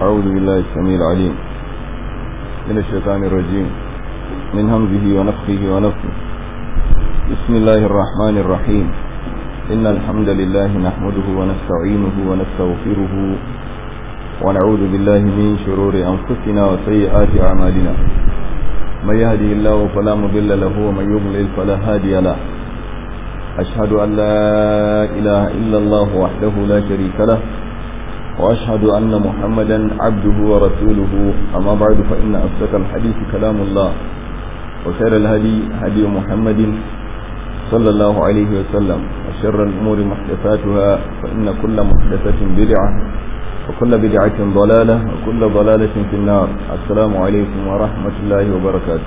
أعوذ بالله السميع العليم من الشيطان الرجيم من همزه ونفخه ونفخه بسم الله الرحمن الرحيم إن الحمد لله نحمده ونستعينه ونستغفره ونعوذ بالله من شرور أنفسنا وسيئات أعمالنا من يهده الله فلا مضل له ومن يضلل فلا هادي له أشهد أن لا إله إلا الله وحده لا شريك له وأشهد أن محمدا عبده ورسوله أما بعد فإن أصدق الحديث كلام الله وخير الهدي هدي محمد صلى الله عليه وسلم وشر الأمور محدثاتها فإن كل محدثة بدعة وكل بدعة ضلالة وكل ضلالة في النار السلام عليكم ورحمة الله وبركاته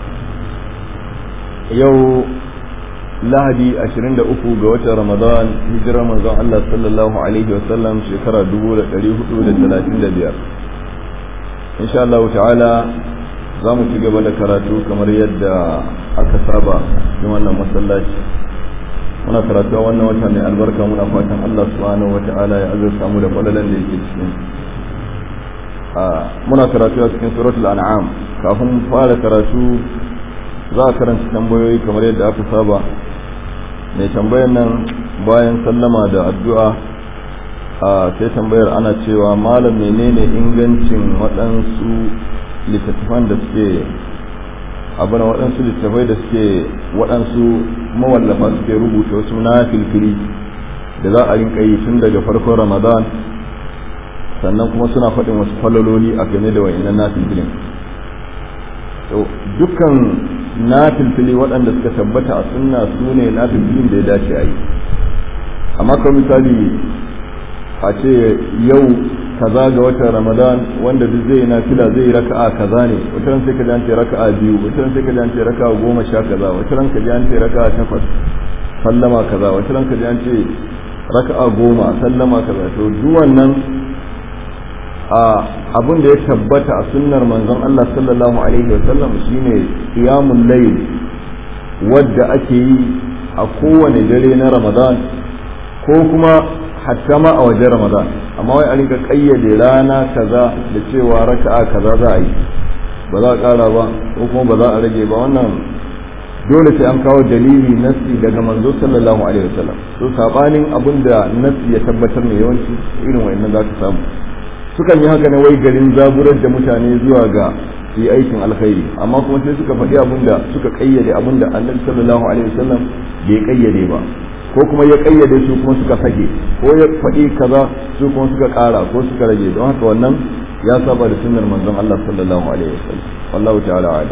يوم lahadi 23 ga watan ramadan hijirar manzon Allah sallallahu alaihi wasallam shekara 1435 insha Allah ta'ala za mu ci gaba da karatu kamar yadda aka saba cikin wannan masallaci muna karatu a wannan wata mai albarka muna fatan Allah subhanahu wata'ala ya azurta mu da falalan da yake cikin muna karatu a cikin suratul an'am kafin fara karatu za a karanta tambayoyi kamar yadda aka saba mai tambayar nan bayan sallama da addu'a a sai tambayar ana cewa malam menene ingancin waɗansu littattafan da suke abin waɗansu littattafai da suke waɗansu mawallafa suke rubuta wasu na filfili da za a rinka yi tun daga farkon ramadan sannan kuma suna faɗin wasu falololi a game da wa'inan na filfilin dukkan na filfili waɗanda suka tabbata a sunna su ne na filfilin da ya dace a yi amma kan misali a ce yau kaza ga watan ramadan wanda duk zai na fila zai yi raka'a kaza ne wata ran sai ka jance raka'a biyu wata ran sai ka jance raka'a goma sha kaza wata ran ka jance raka'a takwas sallama kaza wata ran ka jance raka'a goma sallama kaza to duk wannan abin da ya tabbata a sunnar manzon Allah sallallahu alaihi wasallam shine qiyamul layl wadda ake yi a kowane dare na Ramadan ko kuma hatta ma a wajen Ramadan amma wai a rinka kayyade rana kaza da cewa raka'a kaza za a yi ba za a kara ba ko kuma ba za a rage ba wannan dole sai an kawo dalili nasi daga manzo sallallahu alaihi wasallam to sabanin abin da nasi ya tabbatar ne yawanci irin wayannan za ka samu sukan yi haka ne wai garin zaburar da mutane zuwa ga su yi aikin alkhairi amma kuma sai suka faɗi abin da suka kayyade abin da annabi sallallahu alaihi wasallam bai kayyade ba ko kuma ya kayyade su kuma suka sake ko ya faɗi kaza su kuma suka ƙara ko suka rage don haka wannan ya saba da sunnar manzon Allah sallallahu alaihi wasallam wallahu ta'ala ala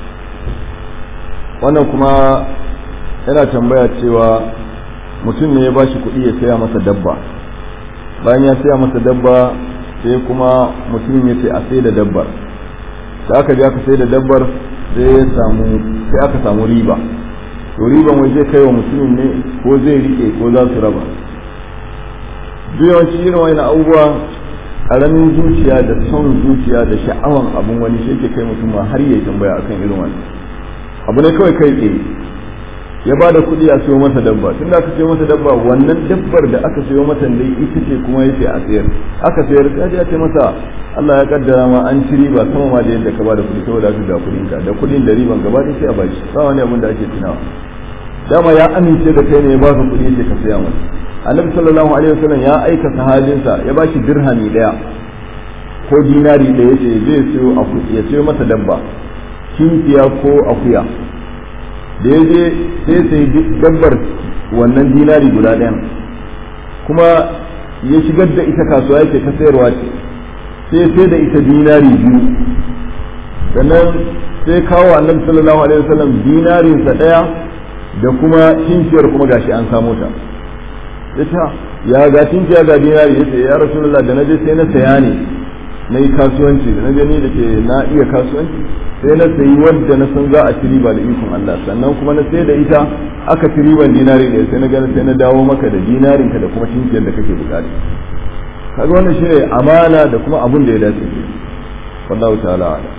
wannan kuma yana tambaya cewa mutum ne ya bashi kuɗi ya saya masa dabba bayan ya saya masa dabba sai kuma mutumin ya ce a sai da dabbar da aka je aka sai da dabbar sai ya samu sai aka samu riba to riban wai zai kai wa mutumin ne ko zai rike ko za su raba duk yawanci irin wani abubuwa karamin zuciya da son zuciya da sha'awan abun wani shi ke kai mutum ma har ya tambaya akan irin wani abu ne kawai kai tsaye ya ba da kuɗi a siyo masa dabba tunda aka siyo masa dabba wannan dabbar da aka siyo masa dai ita ce kuma yace a sayar aka sayar sai ya ce masa Allah ya kaddara ma an ci riba sama ma da yadda ka ba da kuɗi saboda aka ga kuɗin ka da kuɗin da riban gaba da sai a bashi ba wani abin da ake tunawa dama ya amince da kai ne ya ba ka kuɗi yace ka saya masa annabi sallallahu alaihi wasallam ya aika sahabinsa ya ba shi dirhami daya ko dinari da yace zai siyo ya siyo masa dabba kinkiya ko akuya da ya je sai sai dabbar wannan dinari guda ɗayan kuma ya shigar da ita kasuwa yake ta sayarwa ce sai sai da ita dinari biyu sannan sai kawo annabi sallallahu alaihi wasallam dinarinsa ɗaya da kuma kinkiyar kuma gashi an samo ta ita ya ga kinkiya ga dinari yace ya rasulullah da naje sai na saya ne na yi kasuwanci da na gani da ke na iya kasuwanci sai na sayi wadda na san za a ci riba da ikon Allah sannan kuma na sai da ita aka ci riban dinari ne sai na gani sai na dawo maka da dinarinka da kuma cinkiyar da kake bukata kaga wannan shine amana da kuma abun da ya dace ke wallahu ta'ala ala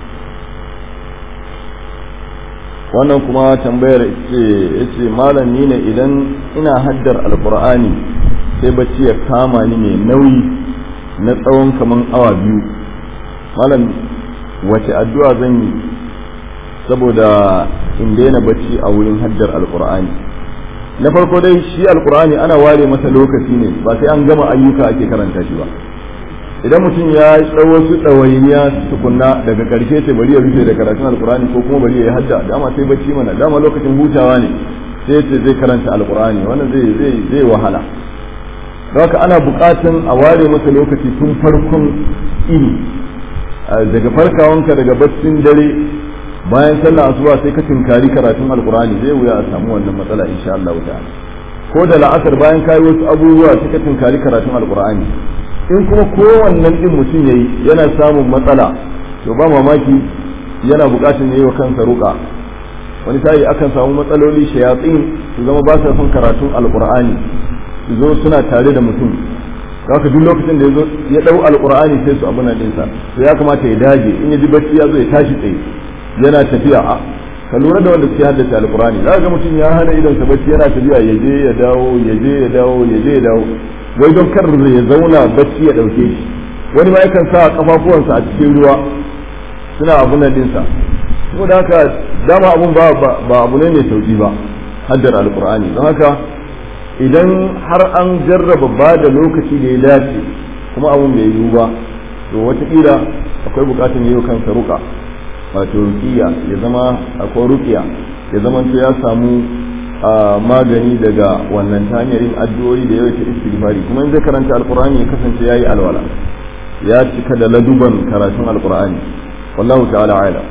wannan kuma tambayar ce yace malam ni ne idan ina haddar alqur'ani sai bacci ya kama ni mai nauyi na tsawon kaman awa biyu malam wace addu'a zan yi saboda in daina bacci a wurin haddar alkur'ani na farko dai shi alkur'ani ana ware masa lokaci ne ba sai an gama ayyuka ake karanta shi ba idan mutum ya ɗau wasu ɗawainiya tukunna daga ƙarshe ce bari ya rufe da karatun alkur'ani ko kuma bari ya yi hadda dama sai bacci mana dama lokacin hutawa ne sai ce zai karanta alkur'ani wannan zai zai zai wahala don haka ana buƙatan a ware masa lokaci tun farkon ini daga farkawanka daga baccin dare bayan sallah asuba sai ka tinkari karatun alkur'ani zai wuya a samu wannan matsala insha Allah ta'ala ko da la'asar bayan kayi wasu abubuwa sai ka tinkari karatun alkur'ani in kuma kowannen din mutum yayi yana samun matsala to ba mamaki yana bukatun yayi wa kansa ruka wani sai akan samu matsaloli shayatsin su zama ba sa son karatun alkur'ani su zo suna tare da mutum haka duk lokacin da yazo ya dau alkur'ani sai su abuna dinsa to ya kamata ya dage in ya ji bacci ya zo ya tashi tsaye yana tafiya a ka lura da wanda suke haddace alkurani za ga mutum ya hana idan sa bacci yana tafiya ya je ya dawo ya je ya dawo ya je ya dawo wai don kar ya zauna bacci ya dauke shi wani ma yakan sa kafafuwansa a cikin ruwa suna abun nan dinsa saboda haka dama abun ba ba abu ne mai sauki ba haddar alkurani don haka idan har an jarraba ba da lokaci da ya dace kuma abun bai yiwu ba to wataƙila akwai bukatun yi kansa ruka wato rukiya ya zama akwai rukiya ya zama to ya samu magani daga wannan ta hanyar yin addu'o'i da yawaita istighfari kuma in zai karanta alqur'ani ya kasance yayi alwala ya cika da laduban karatun alqur'ani wallahu ta'ala a'lam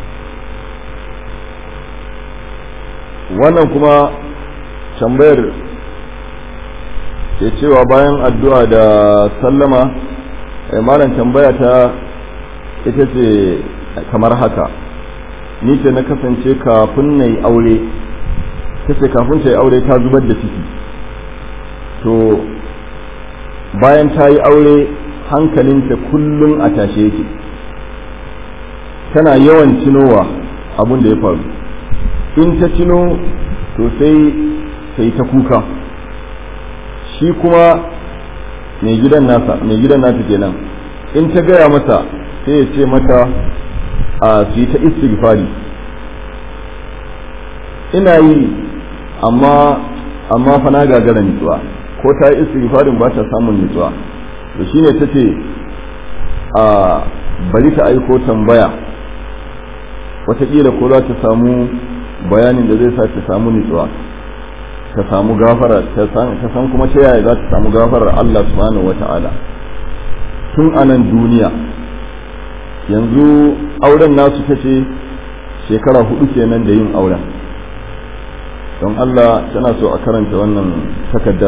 wannan kuma tambayar ke cewa bayan addu'a da sallama malam tambaya ta ita ce kamar haka ni ce na kasance kafin na yi aure ta ce kafin ta yi aure ta zubar da ciki to bayan ta yi aure hankalinta kullum a tashe yake tana yawan cinowa abin da ya faru in ta cino to sai sai ta kuka shi kuma mai gidan nasa mai gidan nata kenan in ta gaya masa sai ya ce mata a su yi ta istighfari ina yi amma amma fa na gagara nutsuwa ko ta yi istighfarin ba ta samun nutsuwa to shine ta ce a bari ta aiko tambaya wataƙila ko za ta samu bayanin da zai sa ta samu nutsuwa ta samu gafara ta san kuma ta yaya za ta samu gafarar Allah subhanahu wata'ala tun a nan duniya yanzu auren nasu ta ce shekara hudu kenan da yin auren don Allah tana so a karanta wannan takaddar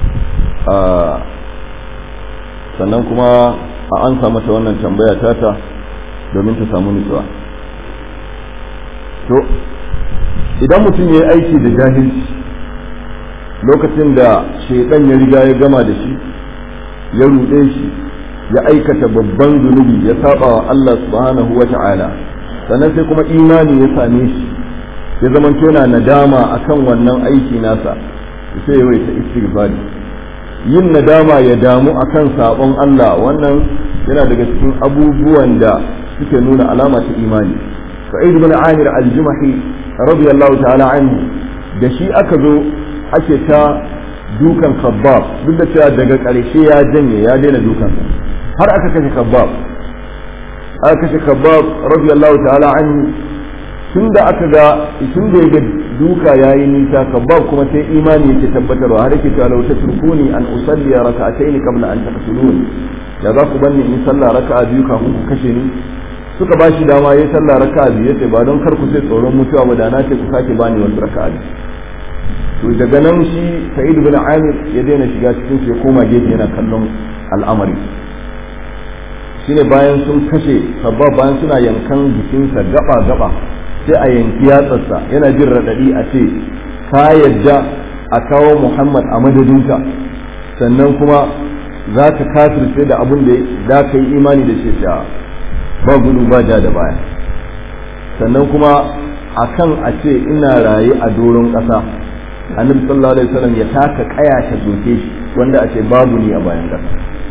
sannan kuma a an mata wannan tambaya tata domin ta samu nutsuwa to idan mutum ya yi aiki da jahilci lokacin da shaidan ya riga ya gama da shi ya ruɗe shi ya aikata babban zunubi ya saba wa Allah subhanahu wa ta'ala sannan sai kuma imani ya same shi ya zama yana nadama akan wannan aiki nasa sai ya ta istighfari yin nadama ya damu akan sabon Allah wannan yana daga cikin abubuwan da suke nuna alama ta imani sa'id ibn amir al-jumahi radiyallahu ta'ala anhu da shi aka zo ake ta dukan khabbab duk da cewa daga ƙarshe ya janye ya daina dukan har aka kashe khabbab aka kashe khabbab radiyallahu ta'ala anhu tun da aka ga tun da ya ga duka yayi nisa khabbab kuma sai imani yake tabbatarwa har yake cewa law tatrukuni an usalli rak'atayn qabla an taqtuluni da za ku banni in sallah raka'a biyu kafin ku kashe ni suka ba shi dama yayi sallah raka'a biyu yace ba don kar ku sai tsoron mutuwa ba da na ce ku sake bani wasu raka'a biyu to daga nan shi sa'id bin amir ya daina shiga cikin su ya koma gefe yana kallon al'amari shine bayan sun kashe sabba bayan suna yankan jikinsa gaba gaba sai a yanki yatsarsa yana jin raɗaɗi a ce ka yadda a kawo muhammad a madadinka sannan kuma za ka kafirce da abin da za ka yi imani da shi ba gudu ba ja da baya sannan kuma akan a ce ina raye a doron ƙasa annabi sallallahu alaihi wasallam ya taka kaya ta soke shi wanda a ce babu ni a bayan ƙasa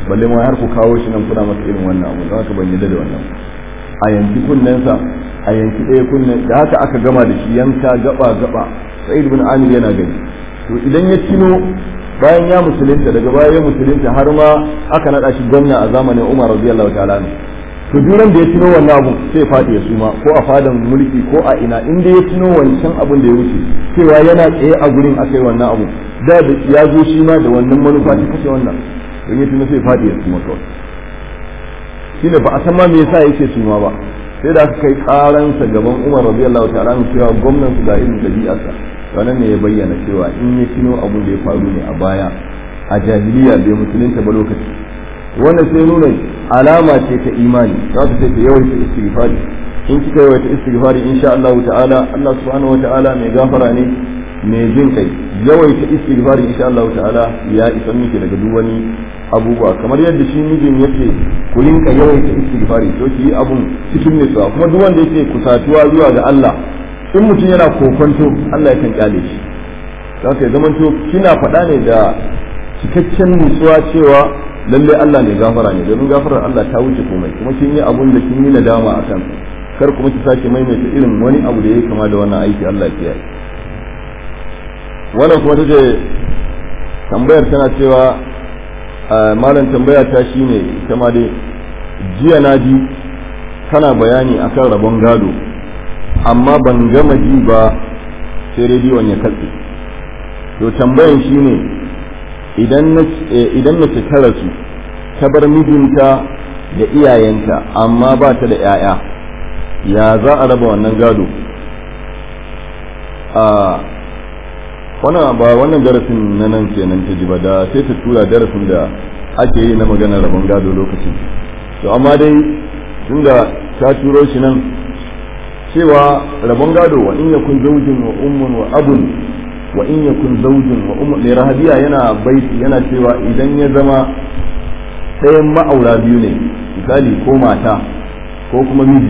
balle ma har ku kawo shi nan kuna masa irin wannan abu don haka ban yadda da wannan a yanki kunnensa a yanki ɗaya kunnen da haka aka gama da shi yanka gaba gaba sai ibn amir yana gani to idan ya tino bayan ya musulunta daga baya ya musulunta har ma aka naɗa shi gwamna a zamanin umar radiyallahu ta'ala ne to duran da ya tuno wannan abu sai ya faɗi ya suma ko a fadan mulki ko a ina inda ya tuno wancan abun da ya wuce cewa yana tsaye a gurin akai wannan abu da ya zo shi ma da wannan manufa ta kashe wannan don ya tuno sai ya faɗi ya suma kawai shine ba a san ma me yasa yake suma ba sai da aka kai karansa gaban Umar radiyallahu ta'ala an cewa gwamnan su ga irin dabi'arsa wannan ne ya bayyana cewa in ya tuno abun da ya faru ne a baya a jahiliya bai musulunta ba lokaci wannan sai nuna alama ce ta imani za ta ce ta yawaita istighfari in kika yawaita istighfari insha Allah ta'ala Allah subhanahu wa ta'ala mai gafara ne mai jin kai yawaita istighfari insha Allah ta'ala ya isa miki daga duk wani abubuwa kamar yadda shi mijin yake ku rinka yawaita istighfari to ki yi abun cikin nutsuwa kuma duk wanda yake kusatuwa zuwa ga Allah in mutum yana kokonto Allah yakan kyale shi za ka zamanto kina faɗa ne da cikakken nutsuwa cewa lalle Allah ne gafara ne domin gafarar Allah ta wuce komai kuma kin yi abun da kin yi nadama a kan kar kuma ki sake maimaita irin wani abu da ya kama da wannan aiki Allah ya yi wannan kuma tace tambayar tana cewa malam tambaya ta shine ita ma dai jiya na ji kana bayani akan rabon gado amma ban gama ji ba sai rediyon ya katse to tambayan shine idan mace ta rasu ta bar mijinta da iyayenta amma ba ta da 'ya'ya ya za a raba wannan gado a wannan ba wannan darasin na nan kenan ta ji ba da sai ta tura darasin da ake yi na maganar rabon gado lokacin to amma dai tunda ta turo shi nan cewa rabon gado wa in yakun zaujin wa ummun wa abun wa in yakun zaujin wa ummu mai rahabiya yana baiti yana cewa idan ya zama ɗayan ma'aura biyu ne misali ko mata ko kuma miji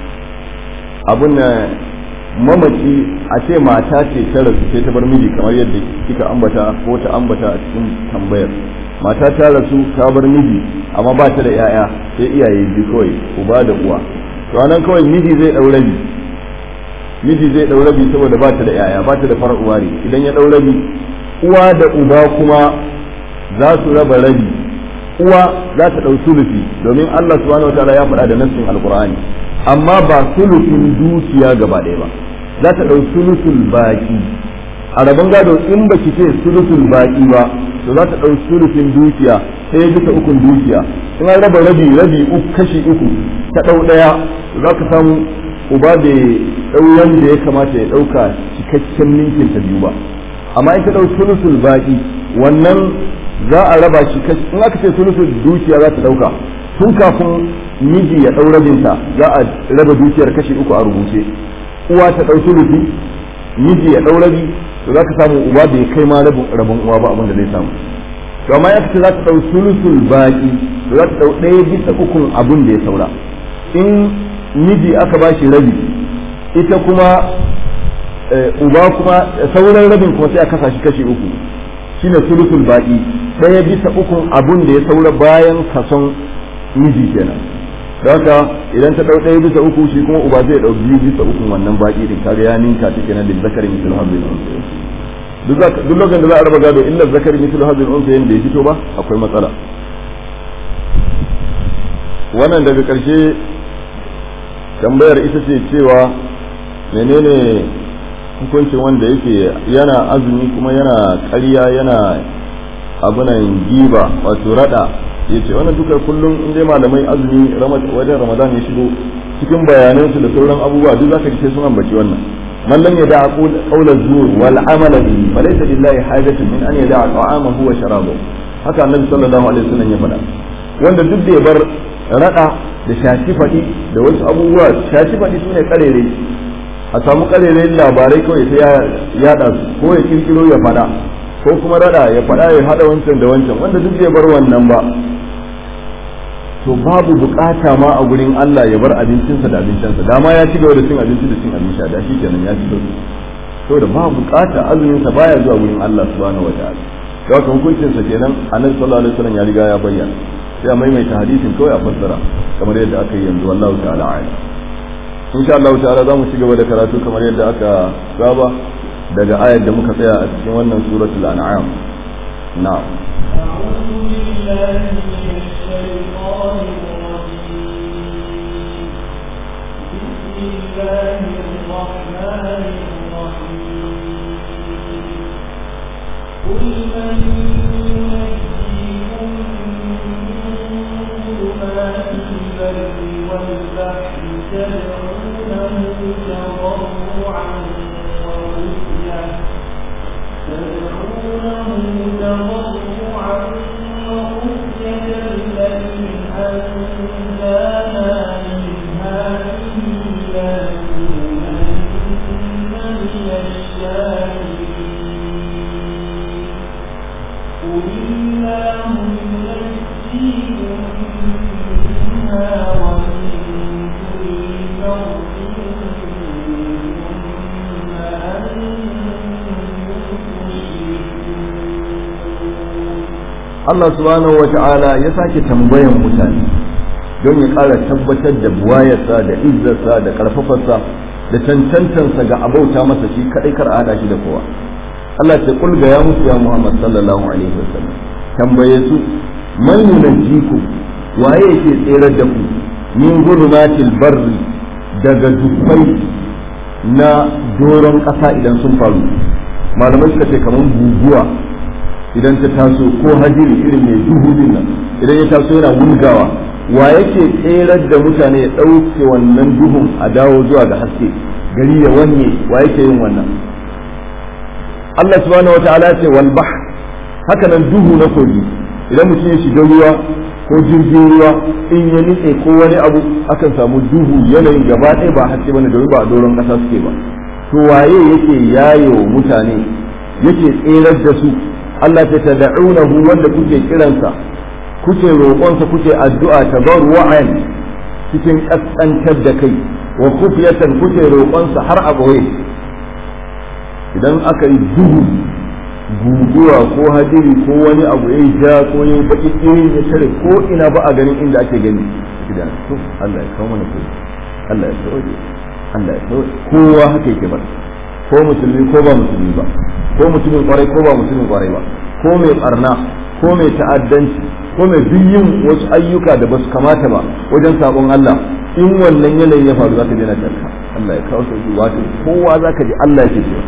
abun na mamaci a ce mata ce ta rasu sai ta bar miji kamar yadda kika ambata ko ta ambata a cikin tambayar mata ta rasu ta bar miji amma ba ta da 'ya'ya sai iyaye biyu kawai uba da uwa to anan kawai miji zai ɗau rabi miji zai ɗau rabi saboda ba ta da yaya ba ta da farar uwa ne idan ya ɗau rabi uwa da uba kuma za su raba rabi uwa za ta ɗau sulufi domin Allah subhanahu wataala ya faɗa da nassin alqur'ani amma ba sulufin dukiya gaba ɗaya ba za ta ɗau sulusul baki a rabon gado in ba ki ce sulusul baki ba to za ta ɗau sulufin dukiya sai bisa ukun dukiya in an raba rabi rabi uku kashi uku ta ɗau ɗaya za ka samu uba da ɗau wanda ya kamata ya ɗauka cikakken ninkin ta biyu ba amma in ka ɗau sulusul baƙi wannan za a raba shi in aka ce sulusul dukiya za ta ɗauka tun kafin miji ya ɗau rabinta za a raba dukiyar kashi uku a rubuce uwa ta ɗau sulusi miji ya ɗau rabi to za ka samu uba bai kai ma rabin uwa ba abin da zai samu to amma ya ce za ta ɗau sulusul baƙi to za ta ɗau ɗaya bisa ukun abin da ya saura in miji aka ba shi rabi ita kuma uba kuma sauran rabin kuma sai a kasa shi kashi uku shine sulusul baƙi ɗaya bisa ukun abun da ya saura bayan kason miji kenan da haka idan ta ɗau ɗaya bisa uku shi kuma uba zai ɗau biyu bisa ukun wannan baƙi din kaga ya ninka ta kenan da zakarin misal hazin duk lokacin da za a raba gado illa zakarin misal hazin unsa yanda ya fito ba akwai matsala wannan daga ƙarshe tambayar ita ce cewa menene hukuncin wanda yake yana azumi kuma yana ƙarya yana abunan giba wato rada ya ce wannan duka kullum in dai malamai azumi wajen ramadan ya shigo cikin bayanansu da sauran abubuwa duk zaka ce sun ambaci wannan man lam yada qawla zur wal amala bihi falaysa lillahi hajatun min an yada ta'amahu wa sharabahu haka annabi sallallahu alaihi wasallam ya faɗa wanda duk da ya bar rada da shafi faɗi da wasu abubuwa shafi faɗi su ne ƙarere a samu ƙarere labarai kawai sai yaɗa su ko ya kirkiro ya faɗa ko kuma rada ya faɗa ya haɗa wancan da wancan wanda duk bai bar wannan ba to babu bukata ma a gurin Allah ya bar abincinsa da abincinsa dama ya ci gaba da cin abinci da cin abin sha da shi kenan ya ci gaba to da babu bukata azumin sa baya zuwa gurin Allah subhanahu wataala da haka hukuncin sa kenan annabi sallallahu alaihi wasallam ya riga ya bayyana sai a maimaita hadisin kawai a fassara kamar yadda aka yi yanzu wallahu ta'ala a'lam insha Allah ta'ala za mu ci gaba da karatu kamar yadda aka saba daga ayar da muka tsaya a cikin wannan suratul an'am na'am أعوذ بالله من الشيطان الرجيم بسم الله الرحمن الرحيم قل من ينجيكم من ظلمات البر والبحر تدعونه تضرعا وخفية تدعونه تضرعا وخفية لئن أنجانا من هذه لنكونن من الشاكرين قل الله ينجيكم منها ومن كل كرب ثم أنتم تشركون Allah subhanahu wa ta'ala ya sake tambayan mutane don ya ƙara tabbatar da buwayarsa da izzarsa da ƙarfafarsa da cancantansa ga abauta masa shi kaɗai kar a haɗa shi da kowa Allah ce kul ga ya musu ya Muhammad sallallahu alaihi wasallam tambaye su man yunajjiku waye yake tserar da ku min gurmatil barri daga dubbai na doron ƙasa idan sun faru malamai suka ce kamar guguwa idan ta taso ko hajiri irin mai duhu din nan idan ya taso yana wulgawa wa yake tserar da mutane ya ɗauke wannan duhun a dawo zuwa ga haske gari ya wanye wa yake yin wannan Allah subhanahu wa ta'ala ce wal bahr haka nan duhu na kogi idan mutum ya shiga ruwa ko jirgin ruwa in ya nitse ko wani abu akan samu duhu yanayin gaba ɗaya ba haske bane domin ba a doron ƙasa suke ba to waye yake yayo mutane yake tserar da su Allah ta tad'unahu wanda kuke kiransa kuke roƙonsa kuke addu'a tabarru'an cikin kaskantar da kai wa kufiyatan kuke roƙonsa har a boye idan aka yi duhu guguwa ko hadiri ko wani abu ya ja ko ya baki iri ya tare ko ina ba a ganin inda ake gani idan to Allah ya kawo mana kai Allah ya sauke Allah ya sauke kowa haka yake ba ko musulmi ko ba musulmi ba ko mutumin kwarai ko ba mutumin kwarai ba ko mai barna ko mai ta'addanci ko mai yin wasu ayyuka da basu kamata ba wajen sabon Allah in wannan yanayin ya faru zaka je na tarka Allah ya kawo sauki wato kowa zaka ji Allah yake cewa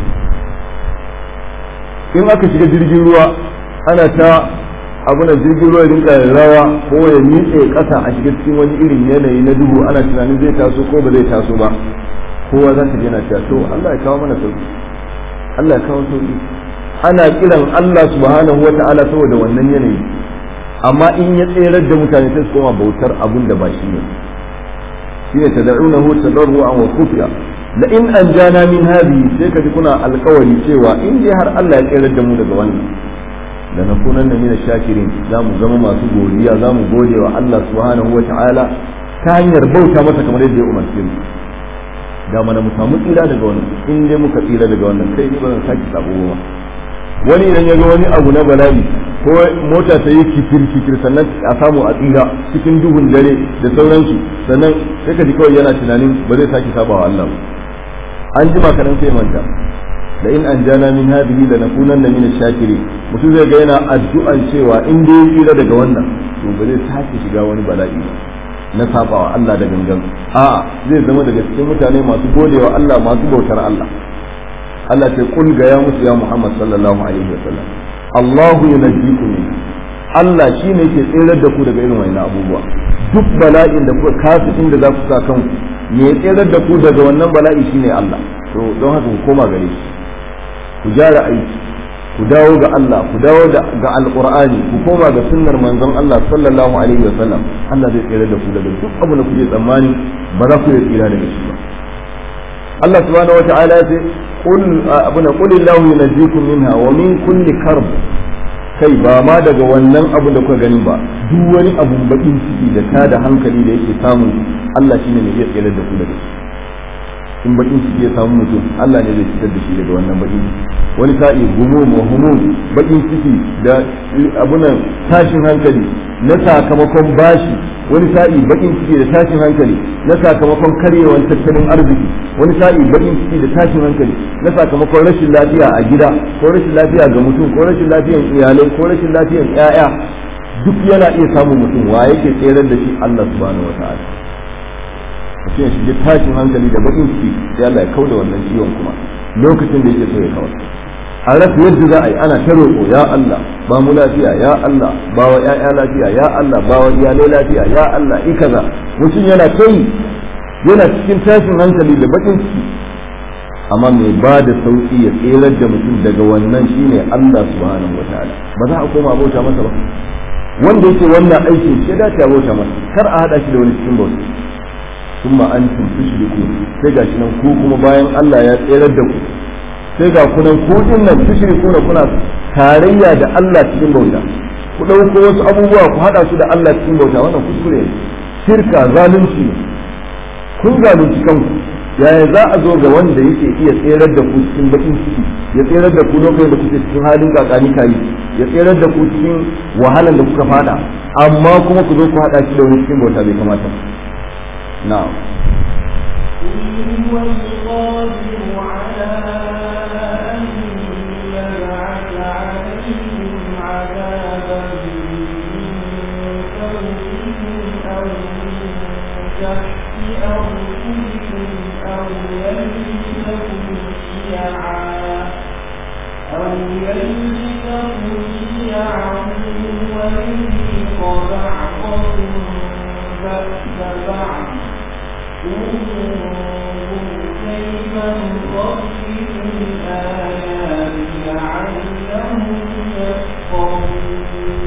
in aka shiga jirgin ruwa ana ta abu na jirgin ruwa rinka rawa ko ya nitse kasa a shiga cikin wani irin yanayi na duhu ana tunanin zai taso ko ba zai taso ba kowa za ta je na cewa to Allah ya kawo mana sauki Allah ya kawo sauki ana kiran Allah subhanahu wata'ala saboda wannan yanayi amma in ya tserar da mutane sai su koma bautar abun da ba shi ne shine tad'unahu tadarruan wa khufiya la in anjana min hadhihi sai kaji kuna alkawari cewa in dai har Allah ya tserar da mu daga wannan da na kunan da mina shakirin za mu zama masu godiya za mu gode wa Allah subhanahu wata'ala ta hanyar bauta masa kamar yadda ya umarce mu da mana mu samu tsira daga wannan in dai muka tsira daga wannan kai ni ba zan saki sabo ba wani idan ya ga wani abu na bala'i ko mota ta yi kikir kikir sannan a samu a tsira cikin duhun dare da sauransu sannan sai ka ji kawai yana tunanin ba zai saki saba wa Allah ba an jima kadan sai manta da in an jana min hadhihi la nakunanna min ash-shakirin mutum zai ga yana addu'an cewa in dai ya tsira daga wannan to ba zai sake shiga wani bala'i ba na sabawa Allah da gangan a zai zama daga cikin mutane masu godewa Allah masu bautar Allah Allah ce kul ga ya musu ya Muhammad sallallahu alaihi wa sallam Allahu yunajjikum min Allah shine yake tsirar da ku daga irin wannan abubuwa duk bala'in da kuka kasu inda za ku sa kanku me ya tsirar da ku daga wannan bala'i shine Allah to don haka ku koma gare shi ku gyara aiki ku dawo ga Allah ku dawo ga alqur'ani ku koma ga sunnar manzon Allah sallallahu alaihi wa sallam Allah zai tsira da ku daga duk abu da kuke tsammani ba za ku yi tsira daga shi ba Allah subhanahu wata'ala ya ce qul abuna qul illahu yunajjikum minha wa min kulli karb kai ba ma daga wannan abu da kuka gani ba duk wani abu bakin ciki da ta da hankali da yake samu Allah shine mai iya tsira da ku daga shi in bakin ciki ya samu mutum Allah ne zai fitar da shi daga wannan bakin wani sa'i gumum wa humum bakin ciki da abunan tashin hankali na sakamakon bashi wani sa'i bakin ciki da tashin hankali na sakamakon karyewar tattalin arziki wani sa'i bakin ciki da tashin hankali na sakamakon rashin lafiya a gida ko rashin lafiya ga mutum ko rashin lafiyan iyalai ko rashin lafiyan 'ya'ya duk yana iya samun mutum wa yake tserar da shi Allah subhanahu wa ta'ala mutum ya shiga tashin hankali da bakin ciki sai Allah ya kauda wannan ciwon kuma lokacin da yake so ya kawar a rasa yadda za a yi ana ta roƙo ya Allah ba mu lafiya ya Allah ba wa ƴaƴa lafiya ya Allah ba wa iyalai lafiya ya Allah i kaza mutum yana kai yana cikin tashin hankali da bakin ciki amma mai ba da sauki ya tserar da mutum daga wannan shine Allah subhanahu wataala ba za a koma bauta masa ba wanda yake wannan aikin shi da ta bauta masa kar a hada shi da wani cikin bauta thumma antum tushrikun sai gashi nan ku kuma bayan Allah ya tserar da ku sai ga kunan ku din nan tushrikuna kuna tarayya da Allah cikin bauta ku dauko wasu abubuwa ku hada su da Allah cikin bauta wannan kuskure ne shirka zalunci ne kun zalunci kanku yaya za a zo ga wanda yake iya tserar da ku cikin bakin ciki ya tserar da ku lokacin da kuke cikin halin kakani kayi ya tserar da ku cikin wahalan da kuka fada amma kuma ku zo ku hada shi da wani cikin bauta bai kamata na'am هو القادر على أن يبعث عليهم عذابا من فوقهم أو من تحت أرجلكم أو يلبسكم شيعا أو يلبسكم شيعا ويذيق بعضكم بأس بعض انظر كيف نصرف الآيات لعلهم يفقهون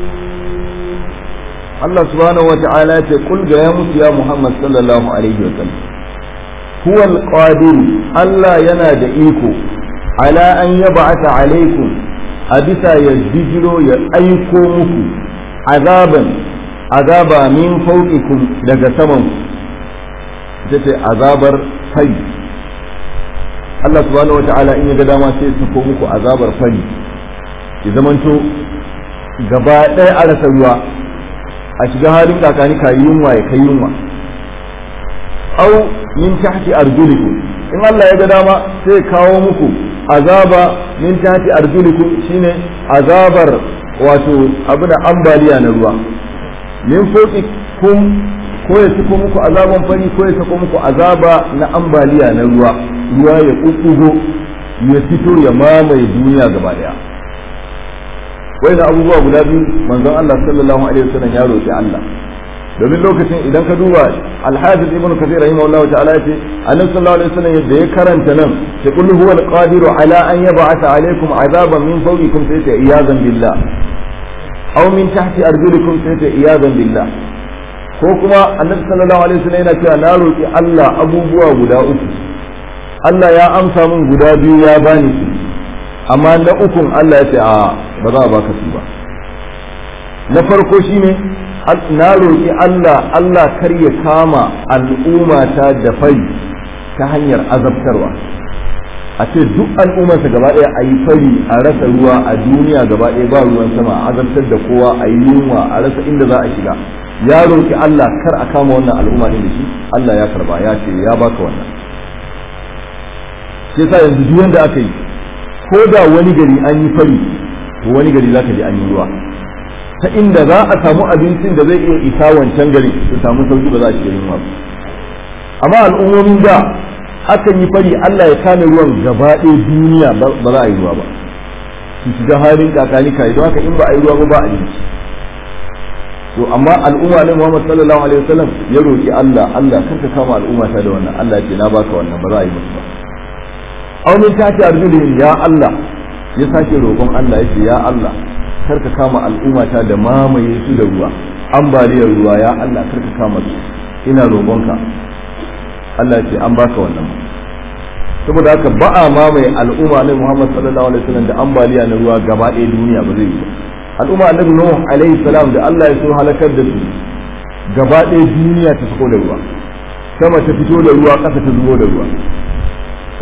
Allah subhanahu wata'ala ce kul ga ya musu ya Muhammad sallallahu alaihi wa sallam huwal qadir Allah yana da iko ala an yab'atha alaikum a bisa ya bijiro ya aiko muku azaban azaba min fawqikum daga saman ita ce azabar fari Allah subhanahu wata'ala in ya ga dama sai su ko muku azabar fari ya zamanto gaba ɗaya a rasa ruwa a shiga halin kakani ka yunwa ya kai yunwa au min tahti arjulikum in Allah ya ga dama sai kawo muku azaba min tahti arjulikum shine azabar wato abu da ambaliya na ruwa min kun ko ya sako muku azaban fari ko ya sako muku azaba na ambaliya na ruwa ruwa ya kukkugo ya fito ya mamaye duniya gaba daya wai da abubuwa guda biyu manzon Allah sallallahu alaihi wasallam ya roki Allah domin lokacin idan ka duba al-hafiz ibn kathir rahimahullah ta'ala yace annabi sallallahu alaihi wasallam yadda ya karanta nan sai kullu huwa al-qadiru ala an yab'atha alaikum azaban min fawqikum sai ta iyazan billah aw min tahti arjulikum sai ta iyazan billah ko kuma annabi sallallahu alaihi wasallam yana cewa na roki Allah abubuwa guda uku Allah ya amsa min guda biyu ya bani su amma na ukun Allah ya ce a ba za a baka su ba na farko shine na roƙi Allah Allah kar ya kama al'ummata da fari ta hanyar azabtarwa a ce duk al'ummarsa gaba ɗaya a yi fari a rasa ruwa a duniya gaba ɗaya ba ruwan sama a azabtar da kowa a yi yunwa a rasa inda za a shiga ya roƙi Allah kar a kama wannan al'umma ɗin da shi Allah ya karba ya ce ya baka wannan shi yasa yanzu duk wanda aka yi ko da wani gari an yi fari to wani gari za ka ji an yi ruwa ta inda za a samu abincin da zai iya isa wancan gari su samu sauki ba za a shiga yunwa ba amma al'ummomin da akan yi fari Allah ya kame ruwan gaba ɗaya duniya ba za a yi ruwa ba su shiga halin kakani kai don haka in ba a yi ruwa ba ba abinci to amma al'umma ne Muhammad sallallahu alaihi wasallam ya roki Allah Allah kar ka kama al'umma ta da wannan Allah ya ce na baka wannan ba za a yi musu ba aw min tati arjulihim ya Allah ya sake roƙon Allah ya ce ya Allah kar ka kama al'ummata da mamaye su da ruwa ambaliyar ruwa ya Allah kar ka kama su ina roƙonka Allah ya ce an baka wannan saboda haka ba a mamaye al'umma na Muhammad sallallahu alaihi wasallam da ambaliya na ruwa gaba ɗaya duniya ba zai yi ba al'umma annabi Nuh alaihi salam da Allah ya so halakar da su gaba ɗaya duniya ta fito da ruwa sama ta fito da ruwa ƙasa ta zubo da ruwa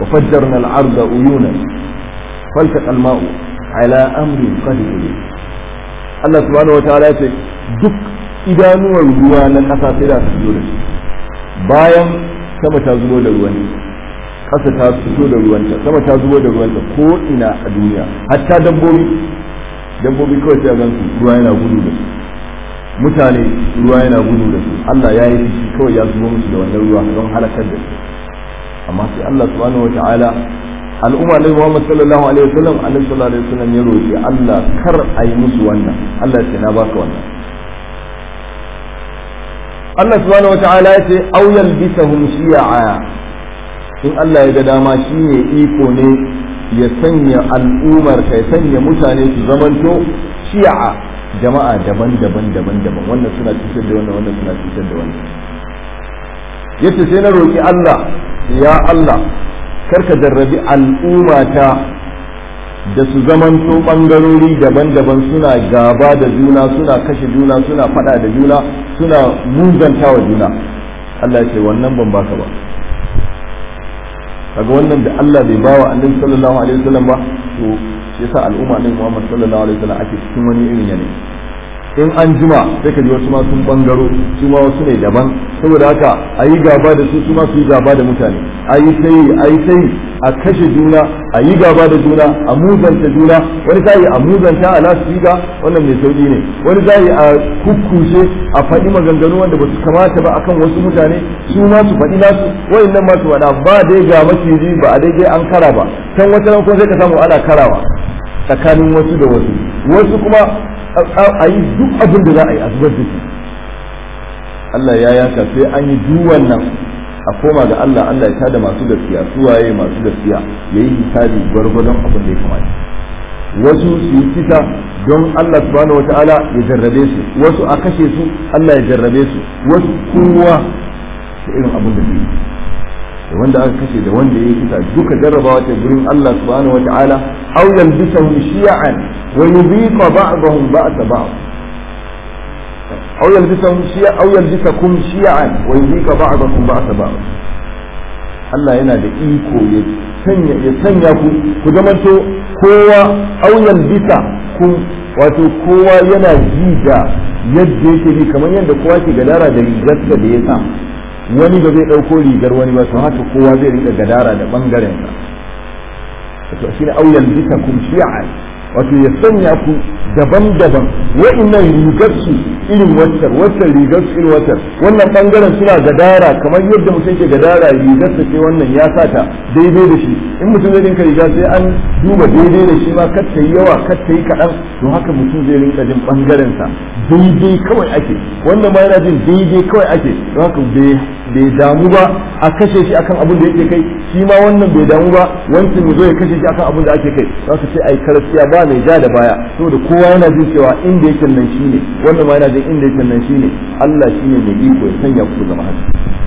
wa fajjarna al-arda uyuna faltaqa al-ma'u ala amri qad Allah subhanahu wataala ya ce duk idanuwar ruwa na ƙasa sai da su zo da shi bayan sama ta zubo da ruwan ƙasa ta fito da ruwanta sama ta zubo da ruwanta ko ina a duniya hatta dabbobi dabbobi kawai sai a gansu ruwa yana gudu da su mutane ruwa yana gudu da su Allah ya yi shi kawai ya zubo musu da wannan ruwa don halakar da su amma sai Allah subhanahu wataala al'umma ne Muhammad sallallahu alaihi wasallam annabi sallallahu alaihi wasallam ya roki Allah kar a yi musu wannan Allah ya ce na baka wannan Allah subhanahu wataala ya ce aw yalbisahum shi'a in Allah ya ga dama shine iko ne ya sanya al'ummar ka ya sanya mutane su zamanto shi'a jama'a daban-daban daban-daban wannan suna cutar da wannan wannan suna cutar da wannan yace sai na roki Allah ya Allah karka jarrabi al'ummata da su zamanto bangarori daban-daban suna gaba da juna suna kashe juna suna fada da juna suna muzanta wa juna Allah ya ce wannan ban baka ba kaga wannan da Allah bai bawa annabi sallallahu alaihi wasallam ba to shi yasa al'umma ne Muhammad sallallahu alaihi wasallam ake cikin wani irin yanayi in an jima sai ka ji wasu ma sun bangaro su ma wasu ne daban saboda haka a yi gaba da su su ma su yi gaba da mutane a yi sai a yi sai a kashe juna a yi gaba da juna a muzanta juna wani sai a muzanta a lasfiga wannan mai sauki ne wani sai a kukkushe a faɗi maganganu wanda ba su kamata ba akan wasu mutane su ma su faɗi nasu wayannan ma su faɗa ba dai ga maciji ba a daidai an kara ba can wata ran kuma sai ka samu ana karawa tsakanin wasu da wasu wasu kuma a yi duk abin da za a yi a zubar da shi Allah ya yaka sai an yi duk wannan a koma ga Allah Allah ya tada masu gaskiya suwaye masu gaskiya ya yi hisabi gwargwadon abin da ya kamata wasu su yi kisa don Allah subhanahu wata'ala ya jarrabe su wasu a kashe su Allah ya jarrabe su wasu kowa da irin abin da zai yi da wanda aka kashe da wanda ya yi kisa duka jarrabawa ta gurin Allah subhanahu wata'ala aw yalbisahum shi'an wa yudhiqa ba'dahum ba'sa ba'd aw yalbisahum shi'a aw yalbisakum shi'an wa yudhiqa ba'dakum ba'sa ba'd Allah yana da iko ya sanya ya sanya ku ku zamanto kowa aw yalbisa ku wato kowa yana ji da yadda yake bi kamar yadda kowa ke gadara da rigarsa da ya sa wani ba zai ɗauko rigar wani ba to haka kowa zai rika gadara da ɓangaren sa to shi ne auyan bisa kum shi'a wato ya sanya ku daban-daban wa'annan rigar su irin waccar waccar rigar su irin waccar wannan ɓangaren suna gadara kamar yadda mutum ke gadara rigar sa ce wannan ya sa ta daidai da shi in mutum zai rinka riga sai an duba daidai da shi ma kar ta yi yawa kar ta yi kaɗan to haka mutum zai rinka jin ɓangaren sa daidai kawai ake wannan ma yana jin daidai kawai ake don haka bai damu ba a kashe shi akan abin da yake kai shi ma wannan bai damu ba wancan ya zo ya kashe shi akan abin da ake kai za ka ce ai karasiya ba mai ja da baya saboda kowa yana jin cewa inda yake nan shine wannan ma yana jin inda yake nan shine Allah shine mai iko ya sanya ku zama haka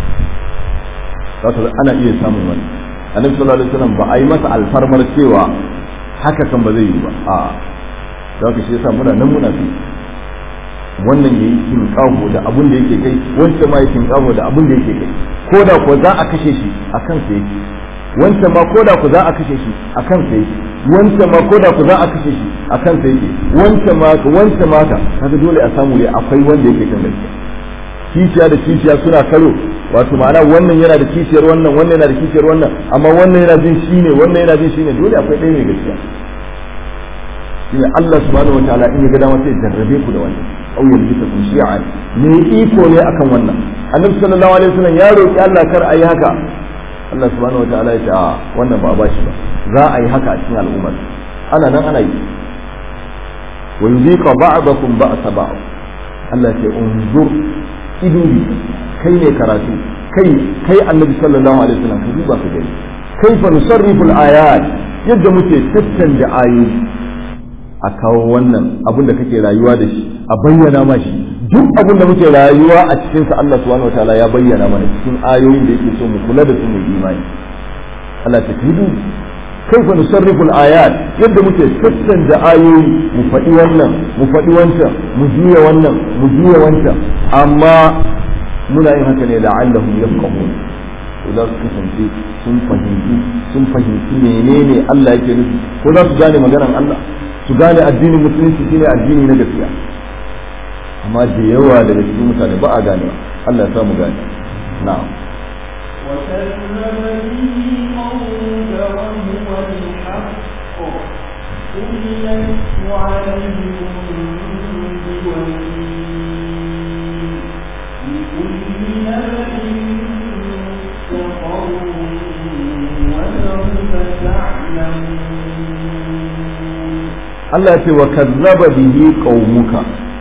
za ana iya samun wani annabi sallallahu alaihi wasallam ba a yi masa alfarmar cewa haka kan ba zai yi ba a za ka shi yasa muna nan muna fi wannan ya yi kinkaho da abin da yake kai wancan ma ya kinkaho da abin da yake kai ko da ko za a kashe shi a kansa yake wancan ma ko da ku za a kashe shi a kansa yake wancan ma ko da ku za a kashe shi a kansa yake wancan ma ka wancan ma ka kaga dole a samu ne akwai wanda yake kan gaskiya kishiya da kishiya suna karo wato ma'ana wannan yana da kishiyar wannan wannan yana da kishiyar wannan amma wannan yana jin shi ne wannan yana jin shi ne dole akwai ɗaya mai gaskiya shine Allah subhanahu wataala in ya ga dama sai jarrabe ku da wannan aw yalbisakum shi'an me iko ne akan wannan annabi sallallahu alaihi wasallam ya roki Allah kar ayi haka Allah subhanahu wataala ya ce a wannan ba a bashi ba za a yi haka a cikin al'ummar ana nan ana yi wa yuziqa ba'dakum ba'sa ba'd Allah ya ce unzur iduri kai ne karatu kai kai annabi sallallahu alaihi wasallam ka duba ka gani kaifa nusarrifu al-ayat yadda muke tattanja ayoyi a kawo wannan abin da kake rayuwa da shi a bayyana ma shi duk abin da muke rayuwa a cikin sa Allah subhanahu wataala ya bayyana mana cikin ayoyin da yake so mu kula da su mu imani Allah ta kidu kaifa nusarrifu al-ayat yadda muke tattanja ayoyi mu faɗi wannan mu faɗi wancan mu juya wannan mu juya wancan amma muna yin haka ne la'allahum yafqahun to za su kasance sun fahimci sun fahimci menene Allah yake nufi ko za su gane maganar Allah su gane addinin musulunci shine addini na gaskiya amma da yawa daga cikin mutane ba a gane Allah ya samu gane na'am وكذب به قومك وهو الحق قل لست عليكم بوكيل لكل نبأ مستقر وسوف تعلمون Allah ya ce wa kazzaba bihi qaumuka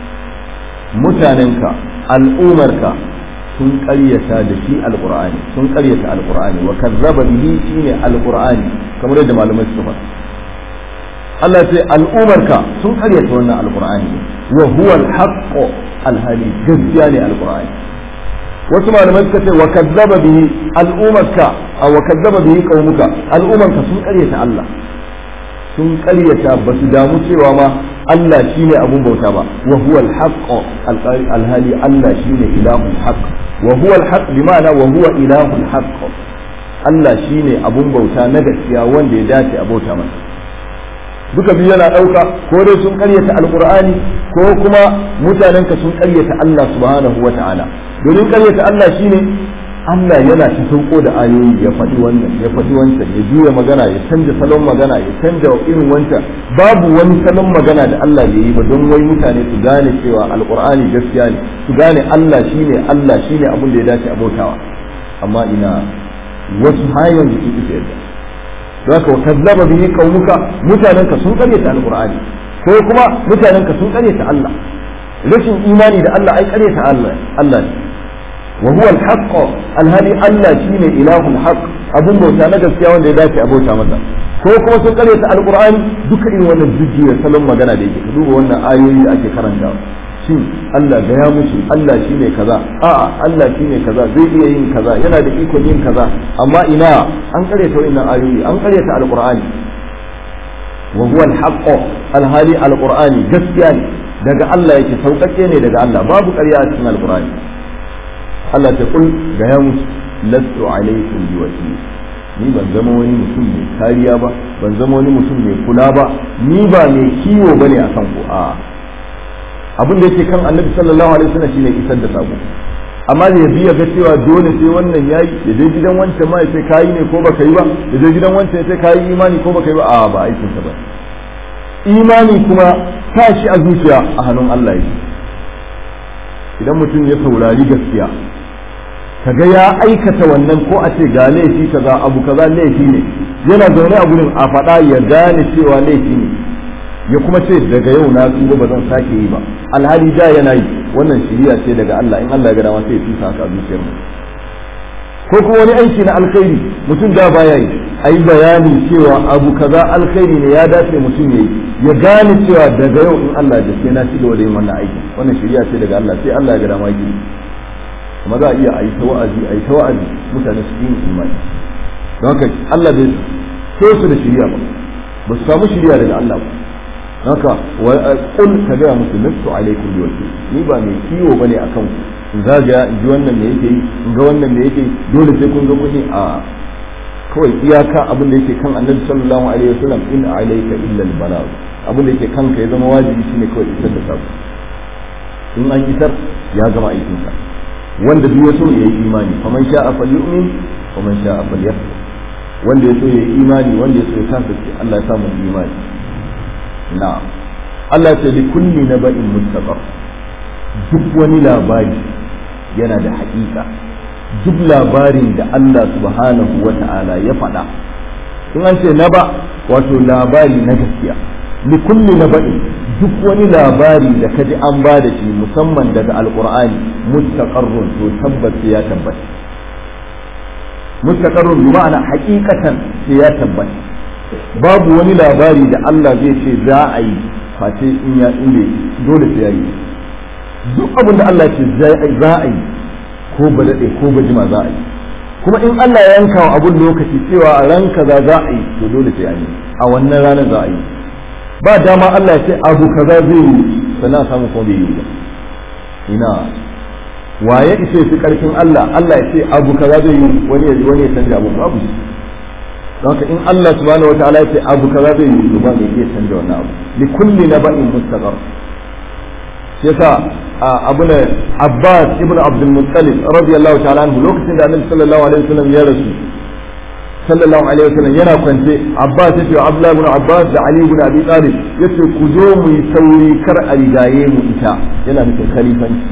mutanenka al'umarka sun ƙaryata da shi alqur'ani sun ƙaryata alqur'ani wa kazzaba bihi shine alqur'ani kamar yadda malamai suka faɗa Allah ya ce al'umarka sun ƙaryata wannan alqur'ani wa huwa al-haqq alhali gaskiya ne alqur'ani wasu malamai suka ce wa kazzaba bihi al'umarka wa kazzaba bihi qaumuka al'umarka sun ƙaryata Allah sun karyata ba su damu cewa ma Allah shine abun bauta ba wa huwa al-haqq alhali Allah shine ilahul haqq wa huwa al-haqq bi ma'ana wa huwa ilahul haqq Allah shine abun bauta na gaskiya wanda ya dace a bauta masa duka biyu yana ɗauka ko dai sun karyata alqur'ani ko kuma mutanenka sun karyata Allah subhanahu wa ta'ala domin karyata Allah shine Allah yana ta sauko da ayoyi ya faɗi wannan ya faɗi wancan ya juya magana ya canja salon magana ya canja irin wancan babu wani salon magana da Allah bai yi ba don wai mutane su gane cewa alqur'ani gaskiya ne su gane Allah shine Allah shine abin da ya dace a bautawa amma ina wasu har yanzu sun isa yadda zaka wa kazzaba bihi qaumuka mutanenka sun karyata alqur'ani ko kuma mutanenka sun karyata Allah rashin imani da Allah ai karyata Allah Allah ne وهو الحق الهادي الله شيني إله الحق abun bauta na gaskiya wanda ya dace a bauta masa ko kuma sun karyata alqur'ani duka irin wannan jujjuya salon magana da yake duba wannan ayoyi da ake karanta shin Allah ga ya musu Allah shine kaza a'a Allah shine kaza zai iya yin kaza yana da ikon yin kaza amma ina an karyata wannan ayoyi an karyata alqur'ani wa huwa alhaq alhali alqur'ani gaskiya ne daga Allah yake sauƙaƙe ne daga Allah babu ƙarya a cikin alqur'ani Allah ta kul ga ya musu lastu alaikum bi wakil ni ban zama wani mutum mai kariya ba ban zama wani mutum mai kula ba ni ba mai kiwo bane akan ku a abin da yake kan annabi sallallahu alaihi wasallam shine isar da sako amma da yabi ya ga cewa dole sai wannan yayi ya je gidan wancan ma ya ce kayi ne ko baka yi ba ya je gidan wancan ya ce kayi imani ko baka yi ba a ba aikin sa ba imani kuma sa shi a zuciya a hannun Allah yake idan mutum ya saurari gaskiya kaga ya aikata wannan ko a ce ga laifi kaza abu kaza laifi ne yana zaune a gurin a faɗa ya gane cewa laifi ne ya kuma ce daga yau na tuba ba zan sake yi ba alhali da yana yi wannan shiriya ce daga Allah in Allah ya gada sai ya tusa haka a zuciyar mu ko kuma wani aiki na alkhairi mutum da baya yi a yi bayani cewa abu kaza alkhairi ne ya dace mutum ya yi ya gane cewa daga yau in Allah da sai na ci gaba da yin wannan aiki wannan shiriya ce daga Allah sai Allah ya gada ma yi kuma za a iya a yi ta wa'azi a yi ta wa'azi mutane su yi imani don haka Allah bai so su da shiriya ba ba su samu shiriya daga Allah ba haka kul ka gaya musu lastu alaikum bi wakil ni ba mai kiwo bane akan ku in zagaya in ji wannan me yake yi in ga wannan me yake yi dole sai kun ga kuɗi a kawai iyaka abin da yake kan annabi sallallahu alaihi wasallam in alayka illa al balagh abin da yake kanka ya zama wajibi shine kawai isar da sako in an isar ya gama aikin sa wanda duk ya so ya yi imani faman sha'a falyu'min faman sha'a falyakfur wanda ya so ya yi imani wanda ya so ya kafirce Allah ya samu imani na'am Allah ya ce li kulli naba'in mustaqar duk wani labari yana da haƙiƙa duk labarin da Allah subhanahu wa ta'ala ya faɗa in an ce naba wato labari na gaskiya li kulli naba'in duk wani labari da kaji an ba da shi musamman daga alqur'ani mustaqarrun to tabbas ya tabbata mustaqarrun bi ma'ana haqiqatan ya tabbata babu wani labari da Allah zai ce za a yi face in ya inda dole sai ya yi duk abin da Allah ce za a yi ko ba daɗe ko ba jima za a yi kuma in Allah ya yanka wa abun lokaci cewa a ran kaza za a yi to dole sai an yi a wannan ranar za a yi ba dama Allah ya ce abu kaza zai yi sannan a samu kuma bai yi ba ina waye ishe fi karfin Allah Allah ya ce abu kaza zai yi wani ya wani ya canja abu babu shi don haka in Allah subhanahu wataala ya ce abu kaza zai yi to ba mai iya canja wannan abu li kulli naba'in mustaqar shi yasa abu ne Abbas ibn Abdul Muttalib radiyallahu ta'ala anhu lokacin da Annabi sallallahu alaihi wasallam ya rasu sallallahu alaihi wasallam yana kwance Abbas yace wa Abdullah ibn Abbas da Ali ibn Abi Talib yace ku zo mu yi sauri kar a rigaye mu ita yana nufin khalifanci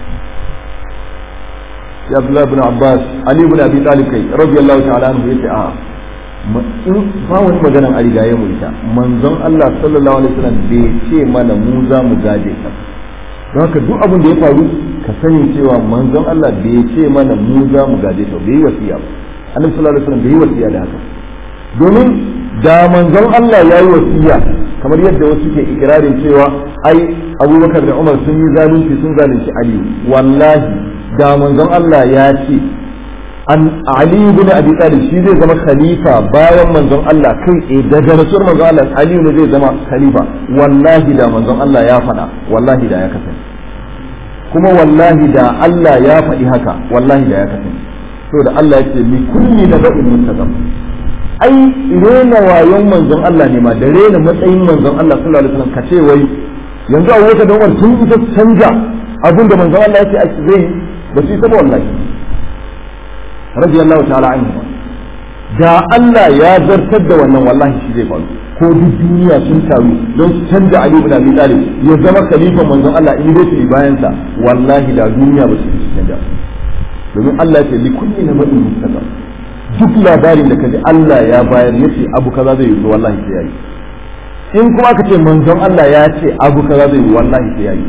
ya Abdullah ibn Abbas Ali ibn Abi Talib kai radiyallahu ta'ala anhu yace a in ba wani maganan a rigaye mu ita manzon Allah sallallahu alaihi wasallam bai ce mana mu za mu gaje ka don haka duk abin da ya faru ka sani cewa manzon Allah bai ce mana mu za mu gaje ka bai wasiya ba annabi sallallahu alaihi wasallam bai wasiya da haka domin da manzon Allah ya yi wasiya kamar yadda wasu ke ikirarin cewa ai Abubakar da Umar sun yi zalunci sun zalunci Ali wallahi da manzon Allah ya ce an Ali ibn Abi Talib shi zai zama khalifa bayan manzon Allah kai tsaye daga rasuwar manzon Allah Ali ne zai zama khalifa wallahi da manzon Allah ya faɗa wallahi da ya kasance kuma wallahi da Allah ya faɗi haka wallahi da ya kasance to da Allah ya ce li kulli naba'in mustaqam ai rena wayon manzon Allah ne ma da rena matsayin manzon Allah sallallahu alaihi wasallam kace wai yanzu a wata da Umar sun isa canja abin da manzon Allah ya ce zai ba su yi saba wallahi radiyallahu ta'ala anhu da Allah ya zartar da wannan wallahi shi zai faru ko duk duniya sun taru don su canja Ali ibn Abi Talib ya zama khalifa manzon Allah in dai bayan sa wallahi da duniya ba su yi canja domin Allah ya ce likulli na maɗin mustaqam duk labarin da kaji Allah ya bayar ya ce abu kaza zai yi wallahi sai yayi in kuma aka ce manzon Allah ya ce abu kaza zai yi wallahi sai yayi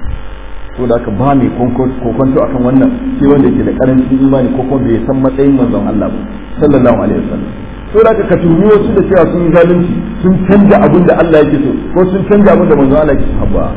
to da ka ba mai kokonto akan wannan sai wanda yake da karancin imani ko kuma bai san matsayin manzon Allah ba sallallahu alaihi wasallam to da ka tumi wasu da cewa sun yi zalunci sun canja abin da Allah yake so ko sun canja abin da manzon Allah yake so ba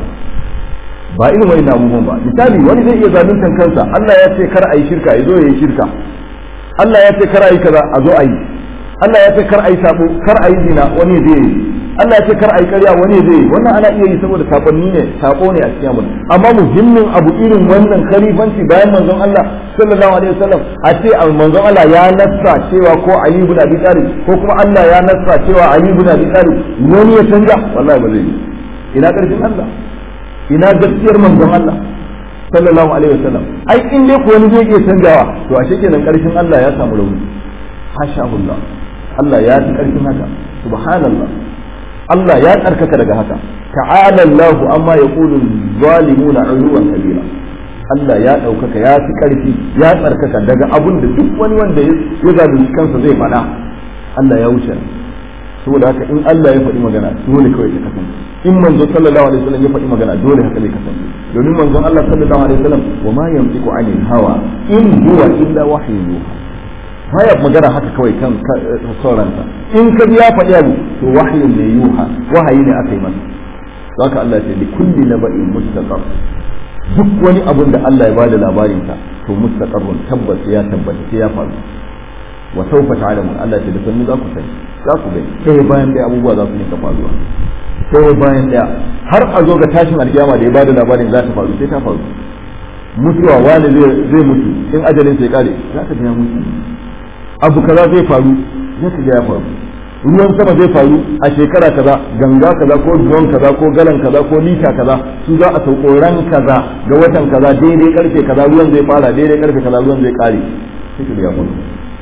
ba irin wani abubuwan ba misali wani zai iya zaluntan kansa Allah ya ce kar a yi shirka ya zo ya yi shirka Allah ya ce kar a yi kaza a zo a yi Allah ya ce kar a yi sabo kar a yi zina wani zai yi Allah ya ce kar a yi karya wani zai yi wannan ana iya yi saboda sabonni ne sako ne a cikin mu amma muhimmin abu irin wannan khalifanci bayan manzon Allah sallallahu alaihi wasallam a ce manzon Allah ya nassa cewa ko Ali ibn Abi Talib ko kuma Allah ya nassa cewa Ali ibn Abi Talib wani ya canja wallahi ba zai yi ina karfin Allah ina gaskiyar manzon Allah sallallahu alaihi wasallam ai in dai ko wani zai iya canjawa to ashe kenan karfin Allah ya samu rauni hasha Allah Allah ya fi karfin haka subhanallah Allah ya tsarkaka daga haka ta'ala Allah amma yaqulu zalimuna uluwan kabira Allah ya ɗaukaka ya fi ƙarfi ya tsarkaka daga abun da duk wani wanda ya zalunci kansa zai faɗa Allah ya wuce saboda haka in Allah ya faɗi magana dole kawai ta kasance in manzo sallallahu alaihi wasallam ya faɗi magana dole haka zai kasance domin manzon Allah sallallahu alaihi wasallam wa ma yantiqu anil hawa in huwa illa wahyu yuha baya magana haka kawai kan sauranta in ka ya faɗi abu to wahyun ne yuha wahayi ne aka yi masa haka Allah ya ce li kulli naba'in mustaqar duk wani abun da Allah ya bada labarin sa to mustaqarrun tabbas ya tabbata sai ya faru wa sawfa ta'lamun Allah ya ce da sannu za ku sani za ku gani sai bayan dai abubuwa za su rinka faruwa sai bayan daya har a zo ga tashin alkiyama da ya bada labarin za ta faru sai ta faru mutuwa wani zai mutu in ajalin sai kare za ka ga mutu abu kaza zai faru za ka ga ya faru ruwan sama zai faru a shekara kaza ganga kaza ko duwan kaza ko galan kaza ko lita kaza su za a sauko ran kaza ga watan kaza daidai karfe kaza ruwan zai fara daidai karfe kaza ruwan zai kare sai ka ga ya faru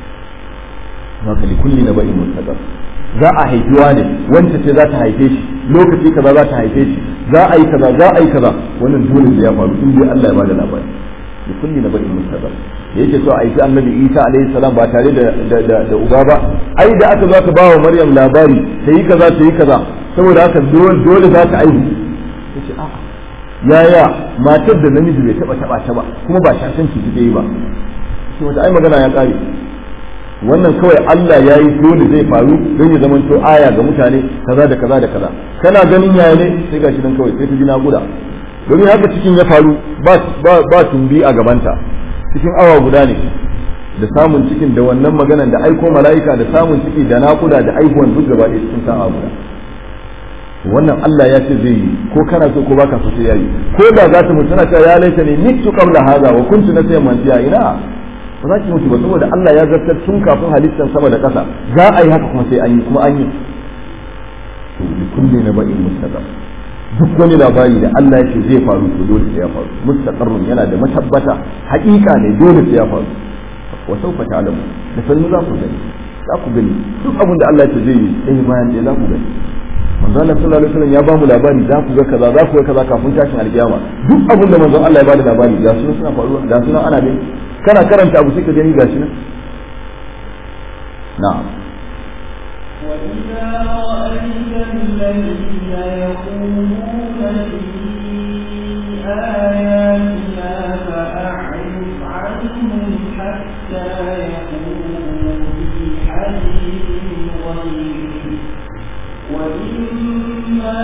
haka li kulli naba'in mustaqar za a haifiwa ne wanda ce za ta haife shi lokaci kaza za ta haife shi za a yi kaza za a yi kaza wannan dole da ya faru in dai Allah ya bada labari li kulli naba'in mustaqar da yake so a aiki annabi Isa alaihi salam ba tare da da da uba ba ai da aka zo ka ba wa Maryam labari ta yi kaza ta yi kaza saboda haka dole za ta aihu yace a'a yaya matar da namiji bai taba taba ta ba kuma ba shashanci take yi ba sai wata ai magana ya kare wannan kawai Allah ya yi dole zai faru don ya zama to aya ga mutane kaza da kaza da kaza kana ganin yaya ne sai gashi nan kawai sai ta ji naƙuda domin haka cikin ya faru ba tumbi a gabanta cikin awa guda ne da samun cikin da wannan maganan da aiko mala'ika da samun ciki da naƙuda da aihuwan duk gaba ɗaya cikin sa'a guda wannan Allah ya ce zai yi ko kana so ko baka so sai yayi ko da za ta mutu tana cewa ya laita ne mitu qabla hadha wa kuntu nasiyan mansiya ina ba za ki mutu ba saboda Allah ya zartar tun kafin halittar sama da ƙasa za a yi haka kuma sai an yi kuma an yi to bi kulli naba'in mustaqar duk wani labari da Allah ya ce zai faru to dole sai ya faru mustaqarrun yana da matabbata haƙiƙa ne dole sai ya faru wa sawfa ta'lamu da sannu za ku gani za ku gani duk abin da Allah ya ce zai yi sai bayan sai za ku gani manzo Allah sallallahu alaihi wasallam ya ba mu labari za ku ga kaza za ku ga kaza kafin tashin alkiyama duk abin da manzo Allah ya bada labari ga sunan suna faruwa ga sunan ana gani kana karanta abu sai ka gani gashi nan na'am وإذا رأيت الذين يقولون في آياتنا فأعرض عنهم حتى يقولوا في حديث غيره وإما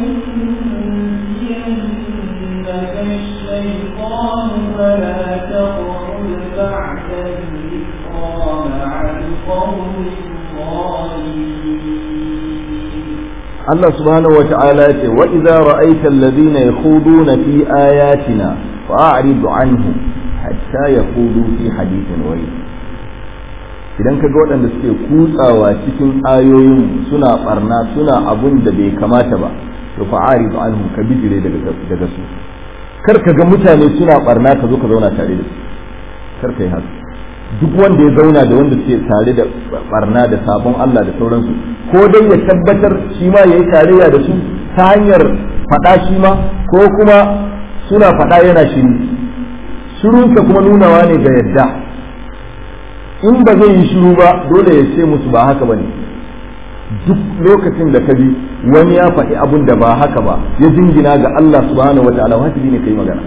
ينسينك الشيطان فلا تقعد بعد الذكرى مع القوم الظالمين Allah subhanahu wa ta'ala ya ce wa idza ra'aita alladhina yakhuduna fi ayatina fa'rid anhum hatta yakhudu fi hadithin ghayr idan ka ga waɗanda suke kutsawa cikin ayoyin suna barna suna abun da bai kamata ba to fa'rid anhum ka bijire daga daga su kar ka ga mutane suna barna ka zo ka zauna tare da su kar ka yi haka duk wanda ya zauna da wanda suke tare da barna da sabon Allah da sauransu ko dai ya tabbatar shi ma yayi tarayya da su ta hanyar faɗa shi ma ko kuma suna faɗa yana shiru shirunsa kuma nunawa ne ga yadda in ba zai yi shiru ba dole ya ce musu ba haka bane duk lokacin da ka bi wani ya faɗi abun da ba haka ba ya jingina ga Allah subhanahu wataala wajibi ne kai magana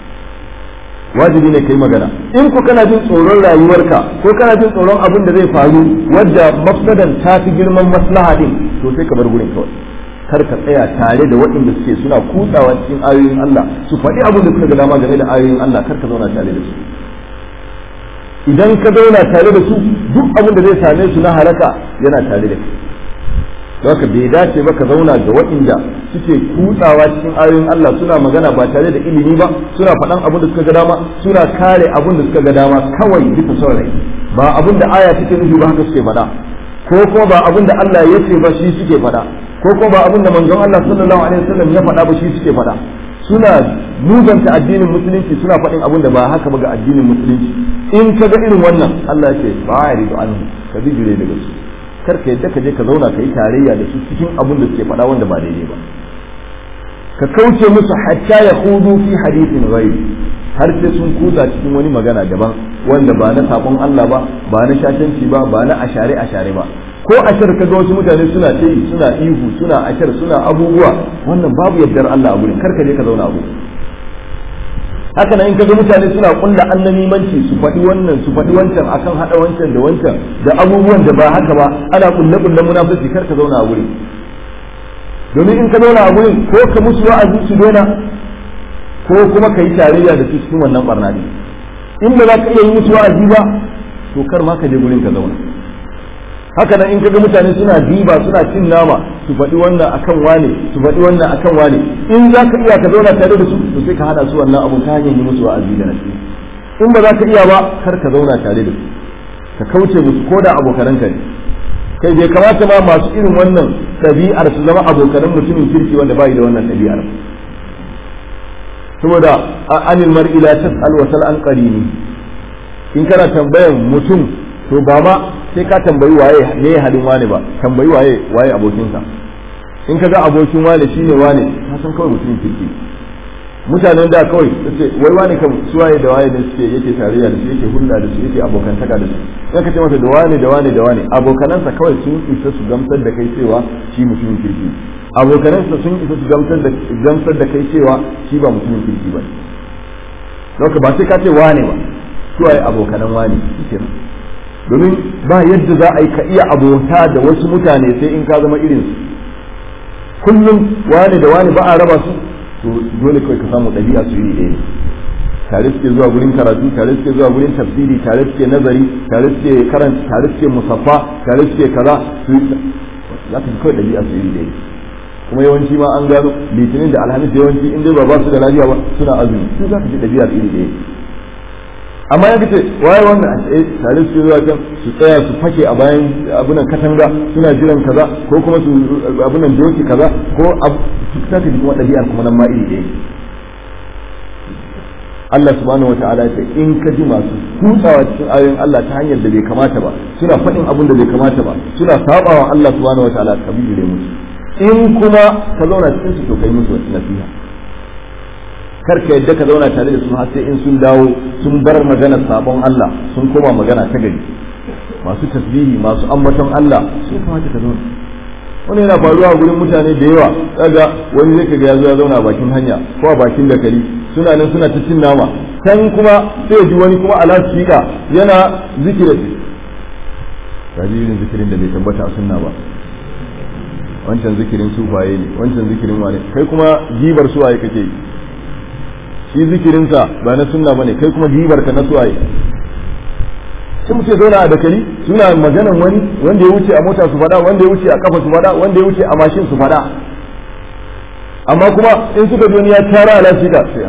wajibi ne kai magana in ku kana jin tsoron rayuwarka ko kana jin tsoron abin da zai faru wadda mafsadan ta fi girman maslaha din to sai ka bar gurin kawai kar ka tsaya tare da waɗanda suke suna kutsawa cikin ayoyin Allah su faɗi abin da suka ga dama game da ayoyin Allah kar ka zauna tare da su idan ka zauna tare da su duk abin da zai same su na halaka yana tare da kai haka bai dace ba ka zauna da waɗanda suke kutsawa cikin ayoyin Allah suna magana ba tare da ilimi ba suna faɗan abin da suka ga dama suna kare abin da suka ga dama kawai bisa son rai ba abin da aya take nufi ba haka suke faɗa ko kuma ba abin da Allah ya ce ba shi suke faɗa ko kuma ba abin da manzon Allah sallallahu alaihi wasallam ya faɗa ba shi suke faɗa suna muzanta addinin musulunci suna faɗin abin da ba haka ba ga addinin musulunci in ka ga irin wannan Allah ya ce ba ya rido an ka bijire daga su kar ka yadda ka je ka zauna ka yi tarayya da su cikin abin da suke faɗa wanda ba daidai ba ka kauce musu hatta ya hudu fi hadithin ghairi har sai sun kusa cikin wani magana daban wanda ba na sabon Allah ba ba na shashanci ba ba na ashare ashare ba ko ashar ka ga wasu mutane suna ta yi suna ihu suna ashar suna abubuwa wannan babu yardar Allah a gurin kar ka je ka zauna a gurin haka nan in kaga mutane suna kulla annamimanci su faɗi wannan su faɗi wancan akan haɗa wancan da wancan da abubuwan da ba haka ba ana kulle kulle munafiki kar ka zauna a gurin domin in ka zauna a gurin ko ka musu wa'azi su daina ko kuma ka yi tarayya da su cikin wannan barna ne in ba za ka iya yi musu wa'azi ba to kar ma ka je gurin ka zauna haka nan in kaga mutane suna diba suna cin nama su faɗi wannan akan wane su faɗi wannan akan wane in za ka iya ka zauna tare da su to sai ka hada su wannan abun ta hanyar yi musu wa'azi da nasiha in ba za ka iya ba kar ka zauna tare da su ka kauce musu ko da abokananka ne kai bai kamata ma masu irin wannan ɗabi'ar su zama abokanan mutumin kirki wanda bai da wannan ɗabi'ar saboda anil mar'i la tas'al wa sal an qarini in kana tambayan mutum to ba ma sai ka tambayi waye ne halin wane ba tambayi waye waye abokinsa in ka ga abokin wane shine wane ka san kawai mutumin kirki mutanen da kawai ce wai wane kam su waye da waye da suke yake tarayya da su yake hulɗa da su yake abokantaka da su in ka ce masa da wane da wane da wane abokanansa kawai sun isa su gamsar da kai cewa shi mutumin kirki abokanansa sun isa su gamsar da gamsar da kai cewa shi ba mutumin kirki ba ne ba sai ka ce wane ba su waye abokanan wane kenan domin ba yadda za a yi ka iya abota da wasu mutane sai in ka zama irin su kullum wani da wani ba a raba su to dole kawai ka samu ɗabi'a su iri ɗaya tare suke zuwa gurin karatu tare suke zuwa gurin tafsiri tare suke nazari tare suke karanta tare suke musaffa tare suke kaza su za ka kawai ɗabi'a su iri ɗaya kuma yawanci ma an gano litinin da alhamis yawanci in dai ba ba su da lafiya ba suna azumi su za ka ji ɗabi'ar iri ɗaya amma ya kace waye wannan a ce tare su zuwa can su tsaya su fake a bayan abunan katanga suna jiran kaza ko kuma su abunan doki kaza ko su ta ji kuma ɗabi'ar kuma nan ma iri ɗaya Allah subhanahu wa ta'ala ce in ka ji masu kutsawa cikin ayoyin Allah ta hanyar da bai kamata ba suna faɗin abin da bai kamata ba suna sabawa Allah subhanahu wa ta'ala ka bijire musu in kuma ka zauna cikin su to kai musu wasu nasiha kar ka yadda ka zauna tare da su har sai in sun dawo sun bar maganar sabon Allah sun koma magana ta gari masu tasbihi masu ambaton Allah sun kamata ka zauna wani yana faruwa a gurin mutane da yawa daga wani zai kaga ya zo ya zauna a bakin hanya ko a bakin dakali suna nan suna ta cin nama can kuma sai ji wani kuma ala shiƙa yana zikirin kaji irin zikirin da bai tabbata a sunna ba wancan zikirin sufaye ne wancan zikirin wane kai kuma gibar suwaye kake yi shi zikirinsa ba na sunna bane kai kuma gibar ka na suwaye sai muke zauna a dakali suna maganan wani wanda ya wuce a mota su fada wanda ya wuce a kafa su fada wanda ya wuce a mashin su fada amma kuma in suka ji wani ya tara ala shi da sai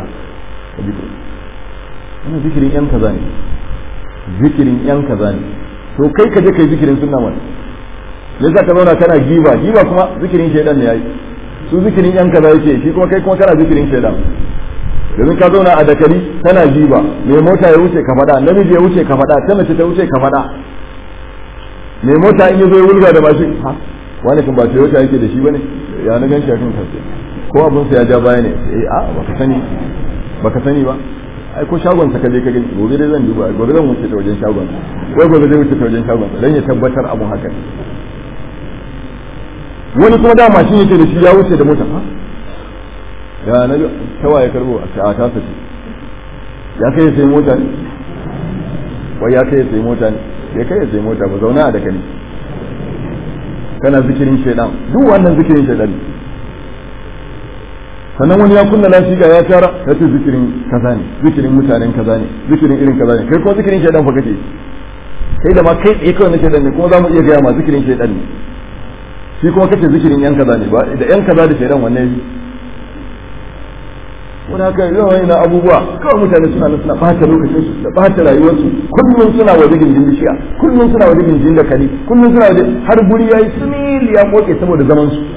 wannan zikirin yan kaza ne zikirin yan kaza ne to kai ka je kai zikirin sunna mana yasa ka zauna kana giba giba kuma zikirin shaidan ne yayi su zikirin yan kaza yake shi kuma kai kuma kana zikirin shaidan domin ka zauna a dakari tana jiba mai mota ya wuce ka faɗa namiji ya wuce ka faɗa ta mace ta wuce ka faɗa mai mota in ya zo ya wulga da mashin ha wani kan ba Toyota yake da shi bane ya na gan shi akan kansa ko abun sa ya ja baya ne eh a baka sani baka sani ba ai ko shagon sa kaje ka gani gobe dai zan duba gobe zan wuce ta wajen shagon wai gobe zai wuce ta wajen shagon dan ya tabbatar abun haka wani kuma da mashin yake da shi ya wuce da mota ha ya na tawa ya karbo a ta sace ya kai sai mota ne wai ya kai sai mota ne ya kai sai mota ba zauna a da kani kana zikirin shaidan duk wannan zikirin shaidan ne sannan wani ya kunna lafiya ya tara ya ce zikirin kaza ne zikirin mutanen kaza ne zikirin irin kaza ne kai kuma zikirin shaidan fa kake kai da ma kai tsaye kawai na shaidan ne kuma za mu iya gaya ma zikirin shaidan ne shi kuma kace zikirin yan kaza ne ba da yan kaza da shaidan wanne ne wani haka yawan na abubuwa kawai mutane suna nan suna ɓata lokacin su da ɓata rayuwarsu kullum suna waje gindin bishiya kullum suna waje gindin da kali kullum suna waje har guri yayi sumil ya koke saboda zaman su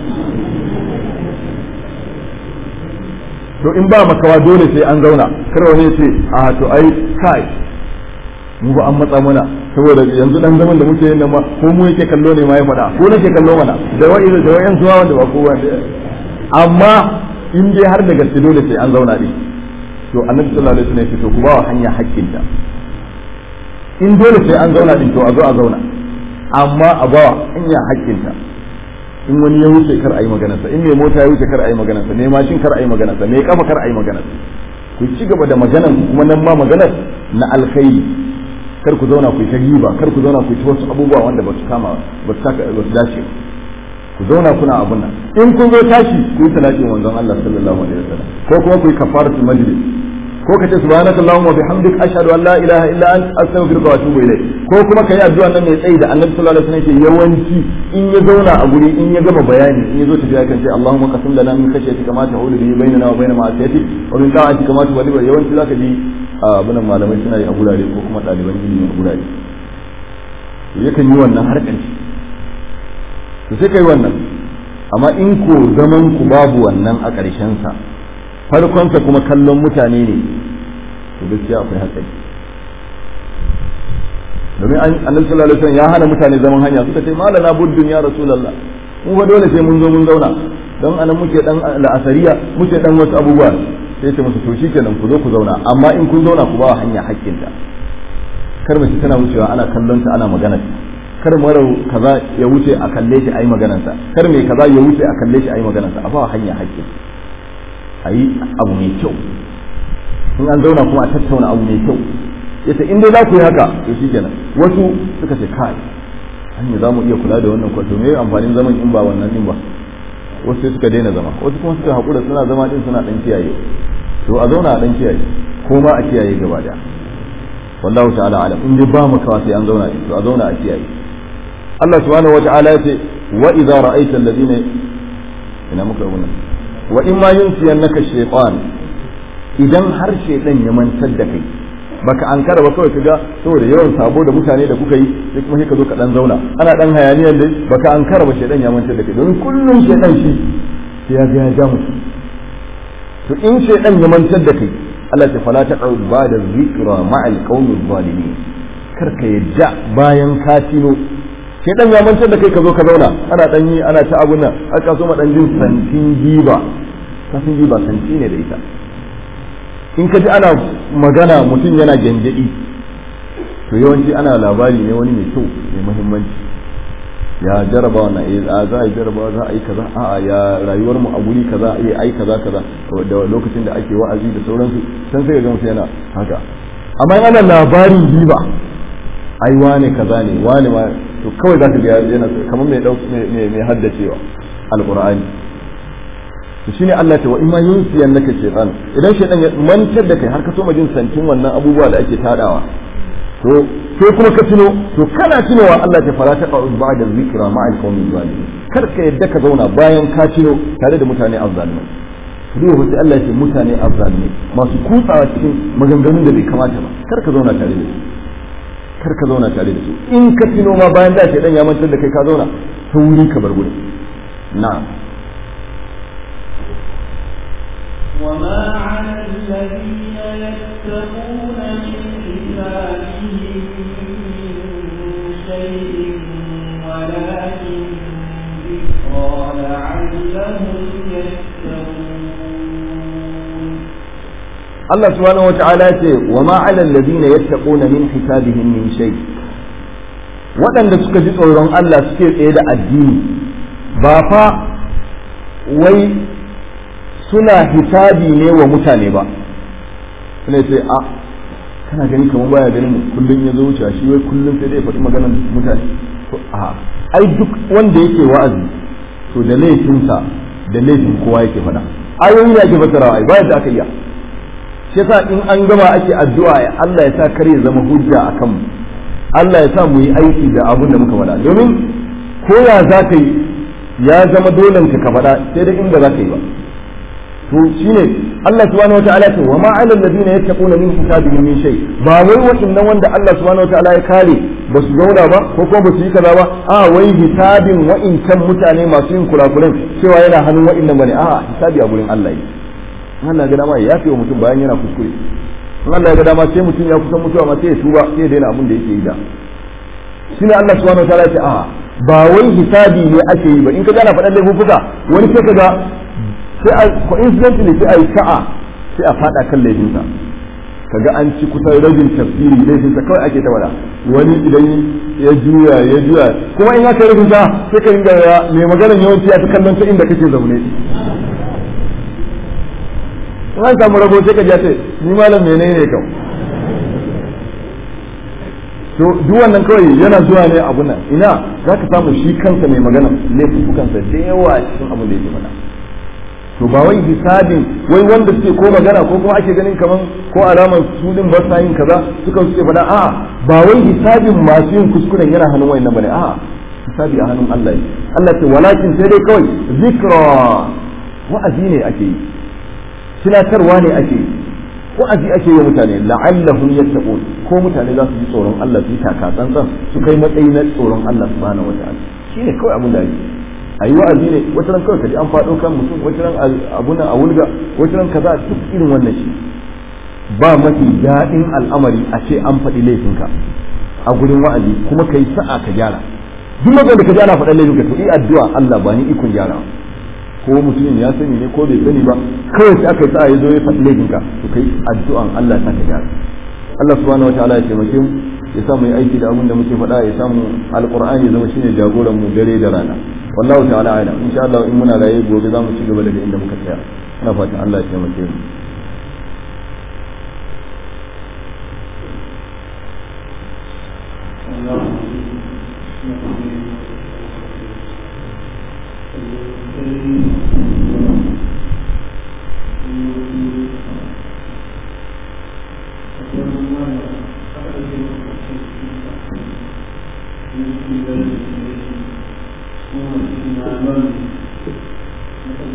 to in ba makawa dole sai an zauna kar wani ce a to ai kai mu ba an matsa mana saboda yanzu dan zaman da muke yin nan ma ko mu yake kallo ne ma ya faɗa ko nake kallo mana da wa'i da wa'in suwa wanda ba kowa amma in dai har da gaske dole sai an zauna din to annabi sallallahu alaihi wasallam ya ce to ku ba wa hanya haƙƙinta in dole sai an zauna din to a zo a zauna amma a ba wa hanya haƙƙinta in wani ya wuce kar a yi maganarsa in mai mota ya wuce kar a yi maganarsa mai mashin kar a yi maganarsa mai kafa kar a yi maganarsa ku ci gaba da maganar kuma nan ma maganar na alkhairi kar ku zauna ku yi ta giba kar ku zauna ku yi ta wasu abubuwa wanda ba su kama ba su dace ba ku zauna kuna abun nan in kun zo tashi ku yi talatin wanzan Allah sallallahu alaihi wasallam ko kuma ku yi kafaratul majlis ko ka ce subhanaka allahumma bihamdik ashhadu an la ilaha illa anta astaghfiruka wa atubu ilayk ko kuma kai addu'a nan mai tsayi da annabi sallallahu alaihi wasallam ke yawanci in ya zauna a guri in ya gama bayani in ya zo tafiya kan ce allahumma qasim lana min khashyatika ma tahulu bihi bainana wa bain ma'asiyatik wa min ta'atika ma tuballighu yawanci zaka ji abunan malamai suna yi a gurare ko kuma ɗaliban ilimi a gurare yakan yi wannan har ƙarshe to sai kai wannan amma in ko zaman ku babu wannan a ƙarshen sa farkonsa kuma kallon mutane ne to gaskiya akwai hatsari domin annabi sallallahu alaihi wasallam ya hana mutane zaman hanya suka ce malana buddun ya rasulullah mu fa dole sai mun zo mun zauna don anan muke dan la'asariya muke dan wasu abubuwa sai ce musu to shikenan ku zo ku zauna amma in kun zauna ku ba hanya hakkinta kar mace tana wucewa ana kallon ta ana magana kar mara kaza ya wuce a kalle shi ayi maganarsa kar mai kaza ya wuce a kalle shi ayi maganarsa a ba hanya hakkin ayi abu mai kyau in an zauna kuma a tattauna abu mai kyau yace in dai za ku yi haka to shikenan wasu suka ce kai hanya za mu iya kula da wannan kwato me amfanin zaman in ba wannan din ba wasu sai suka daina zama wasu kuma suka haƙura suna zama din suna dan kiyaye to a zauna a dan kiyaye ko ma a kiyaye gaba daya wallahu ta'ala alam in dai ba mu kawa sai an zauna din to a zauna a kiyaye Allah subhanahu wa ta'ala yace wa idza ra'aita alladhina ina muka wannan wa in ma yunsiyannaka shaytan idan har shaytan ya mantar da kai baka an kara ba kawai kaga saboda yawan sabo da mutane da kuka yi sai kuma sai ka zo ka dan zauna ana dan hayaniyar dai baka an kara ba shaytan ya mantar da kai don kullum shaytan shi sai ya ga ya ja mutum to in shaytan ya mantar da kai Allah ta fala taqud ba'da zikra ma'al qawmi zalimin kar ka yadda bayan ka tino shaytan ya mantar da kai ka zo ka zauna ana dan yi ana ta abun nan aka so ma dan jin santin giba kasan giba santi ne da ita in ka ji ana magana mutum yana gyangyaɗi to yawanci ana labari ne wani mai kyau mai muhimmanci ya jaraba wannan eh a za a yi jaraba za a yi kaza a'a ya rayuwar mu a guri kaza eh ai kaza kaza da lokacin da ake wa'azi da sauransu san sai ga mutum yana haka amma in ana labarin giba ai wane kaza ne wane ma to kawai za ka ga yana kamar mai mai haddacewa alqur'ani to shine Allah ta wa in ma yunsiyan naka shaytan idan shaytan ya mantar da kai har ka so ma jin santin wannan abubuwa da ake tadawa to sai kuma ka tuno to kana tunowa Allah ta fara ta qa'ud ba'da zikra ma'al qawmi zalimin kar ka yadda ka zauna bayan ka tuno tare da mutane azzalimai duk wata Allah ya ce mutane azzalimai masu kutsawa cikin maganganun da bai kamata ba kar ka zauna tare da su kar ka zauna tare da su in ka tuno ma bayan da shaytan ya mantar da kai ka zauna sauri ka bar gurin na'am وما على الذين يتقون من حسابهم من شيء ولكن ذكرى لعلهم يتقون Allah subhanahu wa ta'ala ce wa ma 'ala alladhina yattaquna min hisabihim min shay waɗanda suka ji tsoron Allah suke tsaye da addini ba fa wai suna hisabi ne wa mutane ba suna ce a kana gani kamar baya ganin mu kullun ya zo wuce shi wai kullun sai dai faɗi maganar mutane to a ai duk wanda yake wa'azi to da laifinsa da laifin kowa yake faɗa ayoyi ne ake fassarawa ai bayan da aka iya shi yasa in an gama ake addu'a ya Allah ya sa kar ya zama hujja a kanmu Allah ya sa mu yi aiki da abin da muka faɗa domin ko ya za ka yi ya zama dole ka faɗa sai da inda za ka yi ba to shine Allah subhanahu wataala ce wa ma 'ala alladhina yattaquna min hisabihim min shay ba wai wa'annan wanda Allah subhanahu wataala ya kare ba su zauna ba ko kuma ba su yi kaza ba a wai hisabin wa'incan mutane masu yin kurakuran cewa yana hannun wa'annan bane a hisabi a gurin Allah ne Allah ya ga dama ya yafe wa mutum bayan yana kuskure in Allah ya ga dama sai mutum ya kusan mutuwa ma sai ya tuba sai ya daina abin da yake yi da shine Allah subhanahu wataala ya ce a ba wai hisabi ne ake yi ba in ka gana faɗan laifuffuka wani sai ka ga sai a coincidentally sai a yi sa'a sai a fada kan laifinsa kaga an ci kusan rabin tafsiri laifinsa kawai ake ta wada wani idan ya juya ya juya kuma in aka rabin sa sai ka ringa ya mai maganar yawanci ya ta kallon ta inda kake zaune in an samu rabo sai ka ji ce ni malam menene kam to duk wannan kawai yana zuwa ne abu nan ina za ka samu shi kansa mai magana laifukansa da yawa cikin abin da yake faɗa to ba wai hisabin wai wanda suke ko magana ko kuma ake ganin kaman ko alamar su din ba sa yin kaza suka suke faɗa a'a ba wai hisabin masu yin kuskuren yana hannun wayannan bane a'a hisabi a hannun Allah ne Allah ce walakin sai dai kawai zikra wa'azi ne ake yi tunatarwa ne ake yi wa'azi ake yi mutane la'allahum yattaqun ko mutane za su ji tsoron Allah su yi taka tsantsan su kai matsayi na tsoron Allah subhanahu wataala shine kawai abin da ake a yi wa'azi ne wata ran kawai kaji an faɗo kan mutum wata ran abuna a wulga wata ran kaza duk irin wannan shi ba mafi daɗin al'amari a ce an faɗi laifinka a gurin wa'azi kuma kai sa'a ka gyara duk lokacin da ka ji ana faɗan laifinka to yi addu'a Allah ba ni ikon gyara ko mutumin ya sani ne ko bai sani ba kawai sai aka yi sa'a ya zo ya faɗi laifinka to kai addu'an Allah ta ka gyara Allah subhanahu wataala ya taimake mu ya samu yi aiki da abin da muke faɗa ya samu alqur'ani ya zama shine jagoran mu dare da rana wallahu ta'ala a'lam insha Allah in muna raye gobe za mu ci gaba daga inda muka tsaya ina fatan Allah ya taimake mu Thank you.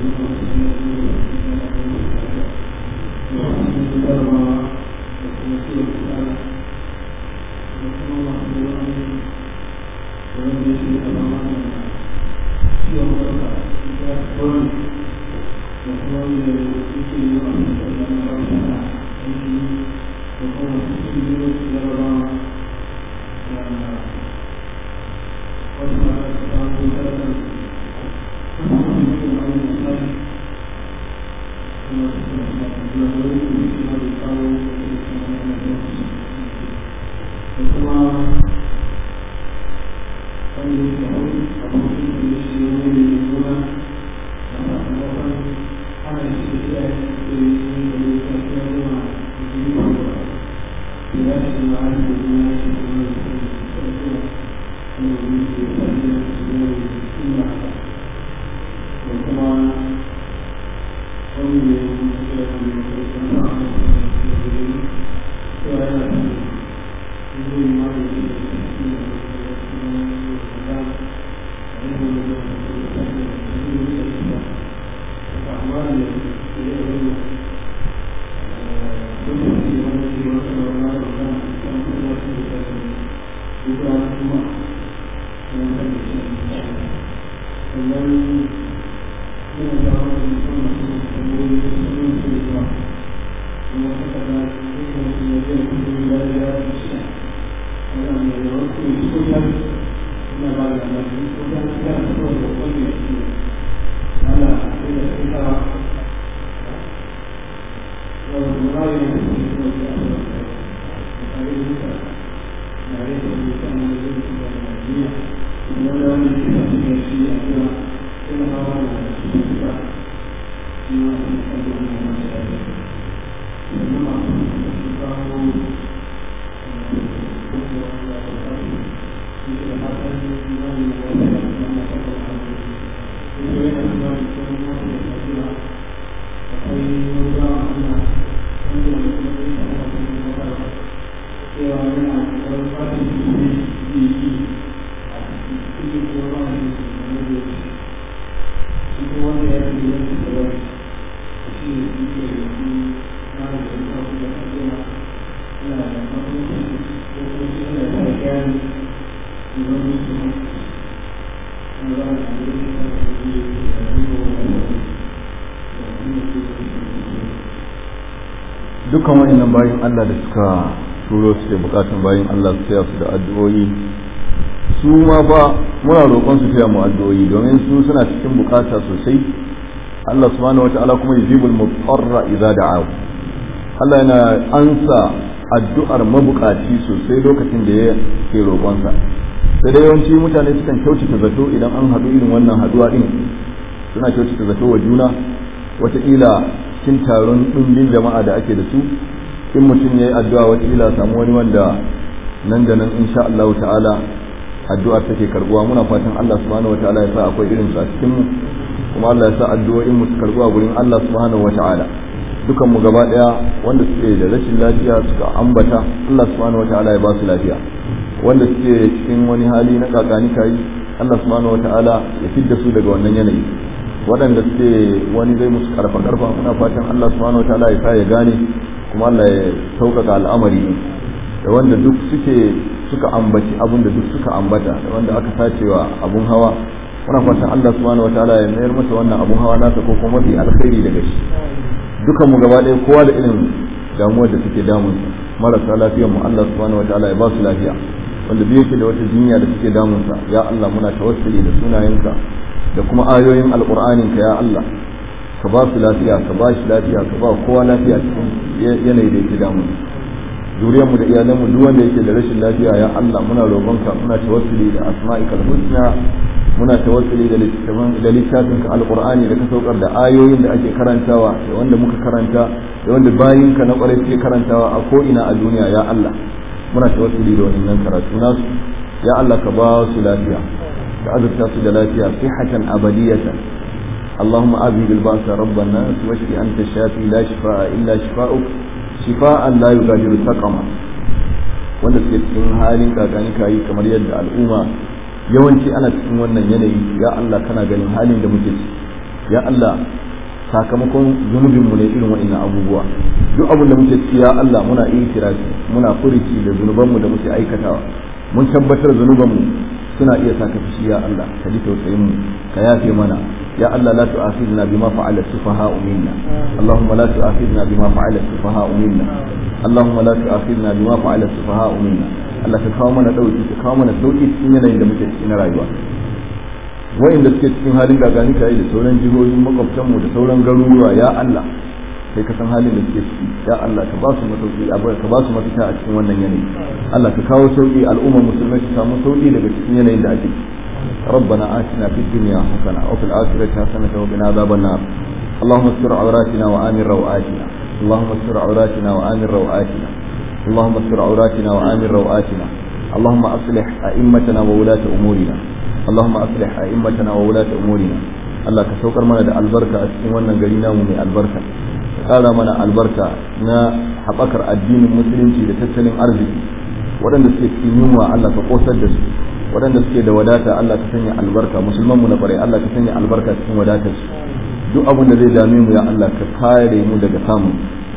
dukkan wa'annan bayan Allah da suka turo su da bukatun bayan Allah su taya su da addu'o'i su ma ba muna roƙon su taya mu addu'o'i domin su suna cikin bukata sosai Allah subhanahu wata'ala kuma yujibul mutarra idza da'ahu Allah yana ansa addu'ar mabukaci sosai lokacin da ya ke roƙonsa sai dai yawanci mutane sukan kyautata zato idan an haɗu irin wannan haɗuwa din suna kyautata zato wa juna wataƙila cikin taron ɗumbin jama'a da ake da su in mutum ya yi addu'a wataƙila samu wani wanda nan da nan insha Allah ta'ala addu'ar take karbuwa muna fatan Allah subhanahu wa ta'ala ya sa akwai irin su a cikin mu kuma Allah ya sa addu'o'in mu su karbuwa gurin Allah subhanahu wa ta'ala dukan mu gaba daya wanda suke da rashin lafiya suka ambata Allah subhanahu wa ta'ala ya ba su lafiya wanda suke cikin wani hali na kakani kai Allah subhanahu wa ta'ala ya fidda su daga wannan yanayi waɗanda suke wani zai musu karfa karfa muna fatan Allah subhanahu wa ta'ala ya sa ya gane kuma Allah ya sauƙaƙa al'amari da wanda duk suke suka ambaci abun da duk suka ambata da wanda aka sacewa abun hawa muna fatan Allah subhanahu wataala ya mayar masa wannan abun hawa nasa ko kuma mafi alkhairi daga shi dukan mu gaba ɗaya kowa da irin damuwar da suke damun marasa lafiyar mu Allah subhanahu wataala ya ba su lafiya wanda duk yake da wata jinya da suke damun sa ya Allah muna tawassuli da sunayenka da kuma ayoyin alqur'anin ka ya Allah ka ba su lafiya ka ba shi lafiya ka ba kowa lafiya cikin yanayi da yake damun zuriyarmu da iyalanmu duk wanda yake da rashin lafiya ya Allah muna roƙonka muna tawassuli da asma'ikal husna muna tawassuli da littafin da littafin ka alqur'ani da ka saukar da ayoyin da ake karantawa da wanda muka karanta da wanda bayinka na ƙwarai suke karantawa a ko ina a duniya ya Allah muna tawassuli da wannan karatu nasu ya Allah ka ba su lafiya ka azurta su da lafiya sihhatan abadiyatan اللهم أذهب البأس رب الناس واشف أنت الشافي لا شفاء إلا شفاؤك شفاء لا يغادر سقما wanda suke cikin halin kakani kayi kamar yadda al'umma yawanci ana cikin wannan yanayi ya Allah kana ganin halin da muke ciki ya Allah sakamakon zunubinmu ne irin waɗannan abubuwa duk abin da muke ciki ya Allah muna itirafi muna furici da zunubanmu da muke aikatawa mun tabbatar zunubanmu suna iya saka fushi ya Allah ka ji tausayin mu ka yafe mana ya Allah la tu'akhidna bima fa'ala sufaha'u minna Allahumma la tu'akhidna bima fa'ala sufaha'u minna Allahumma la tu'akhidna bima fa'ala sufaha'u minna Allah ka kawo mana dauki ka kawo mana sauki cikin yanayin da muke cikin rayuwa wa'inda suke cikin halin gagani kai da sauran jihohin makwabtanmu da sauran garuruwa ya Allah sai ka san halin da suke ciki ya Allah ka ba su masauki ka ba su mafita a cikin wannan yanayi Allah ka kawo sauki al'ummar musulmai su samu sauki daga cikin yanayin da ake ربنا آتنا في الدنيا حسنة وفي الآخرة حسنة وقنا عذاب النار اللهم استر عوراتنا وآمن روآتنا اللهم استر عوراتنا وآمن روآتنا اللهم استر عوراتنا وآمن روآتنا اللهم أصلح أئمتنا وولاة أمورنا اللهم أصلح أئمتنا وولاة أمورنا Allah ka saukar mana da albarka a cikin wannan gari namu mai albarka ka ƙara mana albarka na haɓakar addinin musulunci da tattalin arziki waɗanda suke cikin yunwa Allah ka ƙosar da su waɗanda suke da wadata Allah ka sanya albarka musulman mu na ƙwarai Allah ka sanya albarka cikin wadatar su duk abin da zai dame mu ya Allah ka kare mu daga samun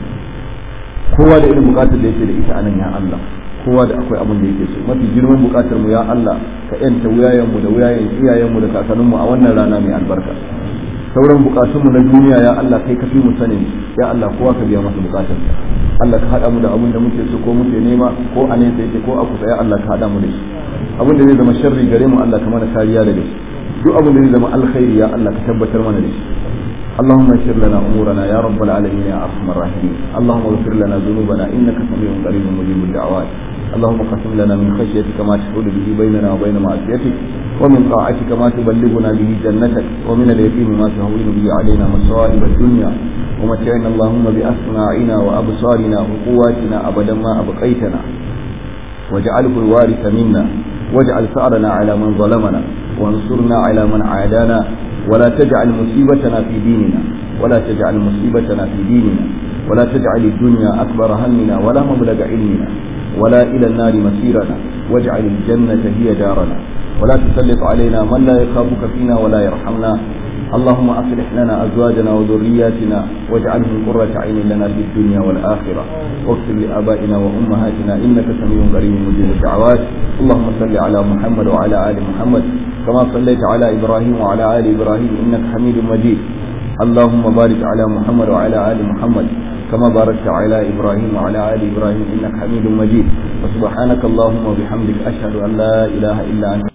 kowa da irin bukatar da yake da ita anan ya Allah kowa da akwai abin da yake so mafi girman bukatar mu ya Allah ka yanta wuyayen mu da wuyayen iyayen mu da kakannin mu a wannan rana mai albarka sauran bukatun mu na duniya ya Allah kai ka fi mu sanin ya Allah kowa ka biya masa bukatar Allah ka hada mu da abin da muke so ko muke nema ko a nesa yake ko a kusa ya Allah ka hada mu da shi abin da zai zama sharri gare mu Allah ka mana kariya daga shi duk abin da zai zama alkhairi ya Allah ka tabbatar mana da shi اللهم اغفر لنا امورنا يا رب العالمين يا ارحم الراحمين اللهم اغفر لنا ذنوبنا انك سميع قريب مجيب الدعوات اللهم قسم لنا من خشيتك ما تحول به بيننا وبين معصيتك ومن طاعتك ما تبلغنا به جنتك ومن اليقين ما تهون به علينا مصائب الدنيا ومتعنا اللهم باسماعنا وابصارنا وقواتنا ابدا ما ابقيتنا واجعله الوارث منا واجعل ثأرنا على من ظلمنا وانصرنا على من عادانا ولا تجعل مصيبتنا في ديننا ولا تجعل مصيبتنا في ديننا ولا تجعل الدنيا أكبر همنا ولا مبلغ علمنا ولا إلى النار مسيرنا واجعل الجنة هي دارنا ولا تسلط علينا من لا يخافك فينا ولا يرحمنا اللهم أصلح لنا أزواجنا وذرياتنا واجعلهم قرة عين لنا في الدنيا والآخرة واغفر لآبائنا وأمهاتنا إنك سميع قريب مجيب الدعوات اللهم صل على محمد وعلى آل محمد كما صليت على إبراهيم وعلى آل إبراهيم إنك حميد مجيد اللهم بارك على محمد وعلى آل محمد كما باركت على إبراهيم وعلى آل إبراهيم إنك حميد مجيد وسبحانك اللهم وبحمدك أشهد أن لا إله إلا أنت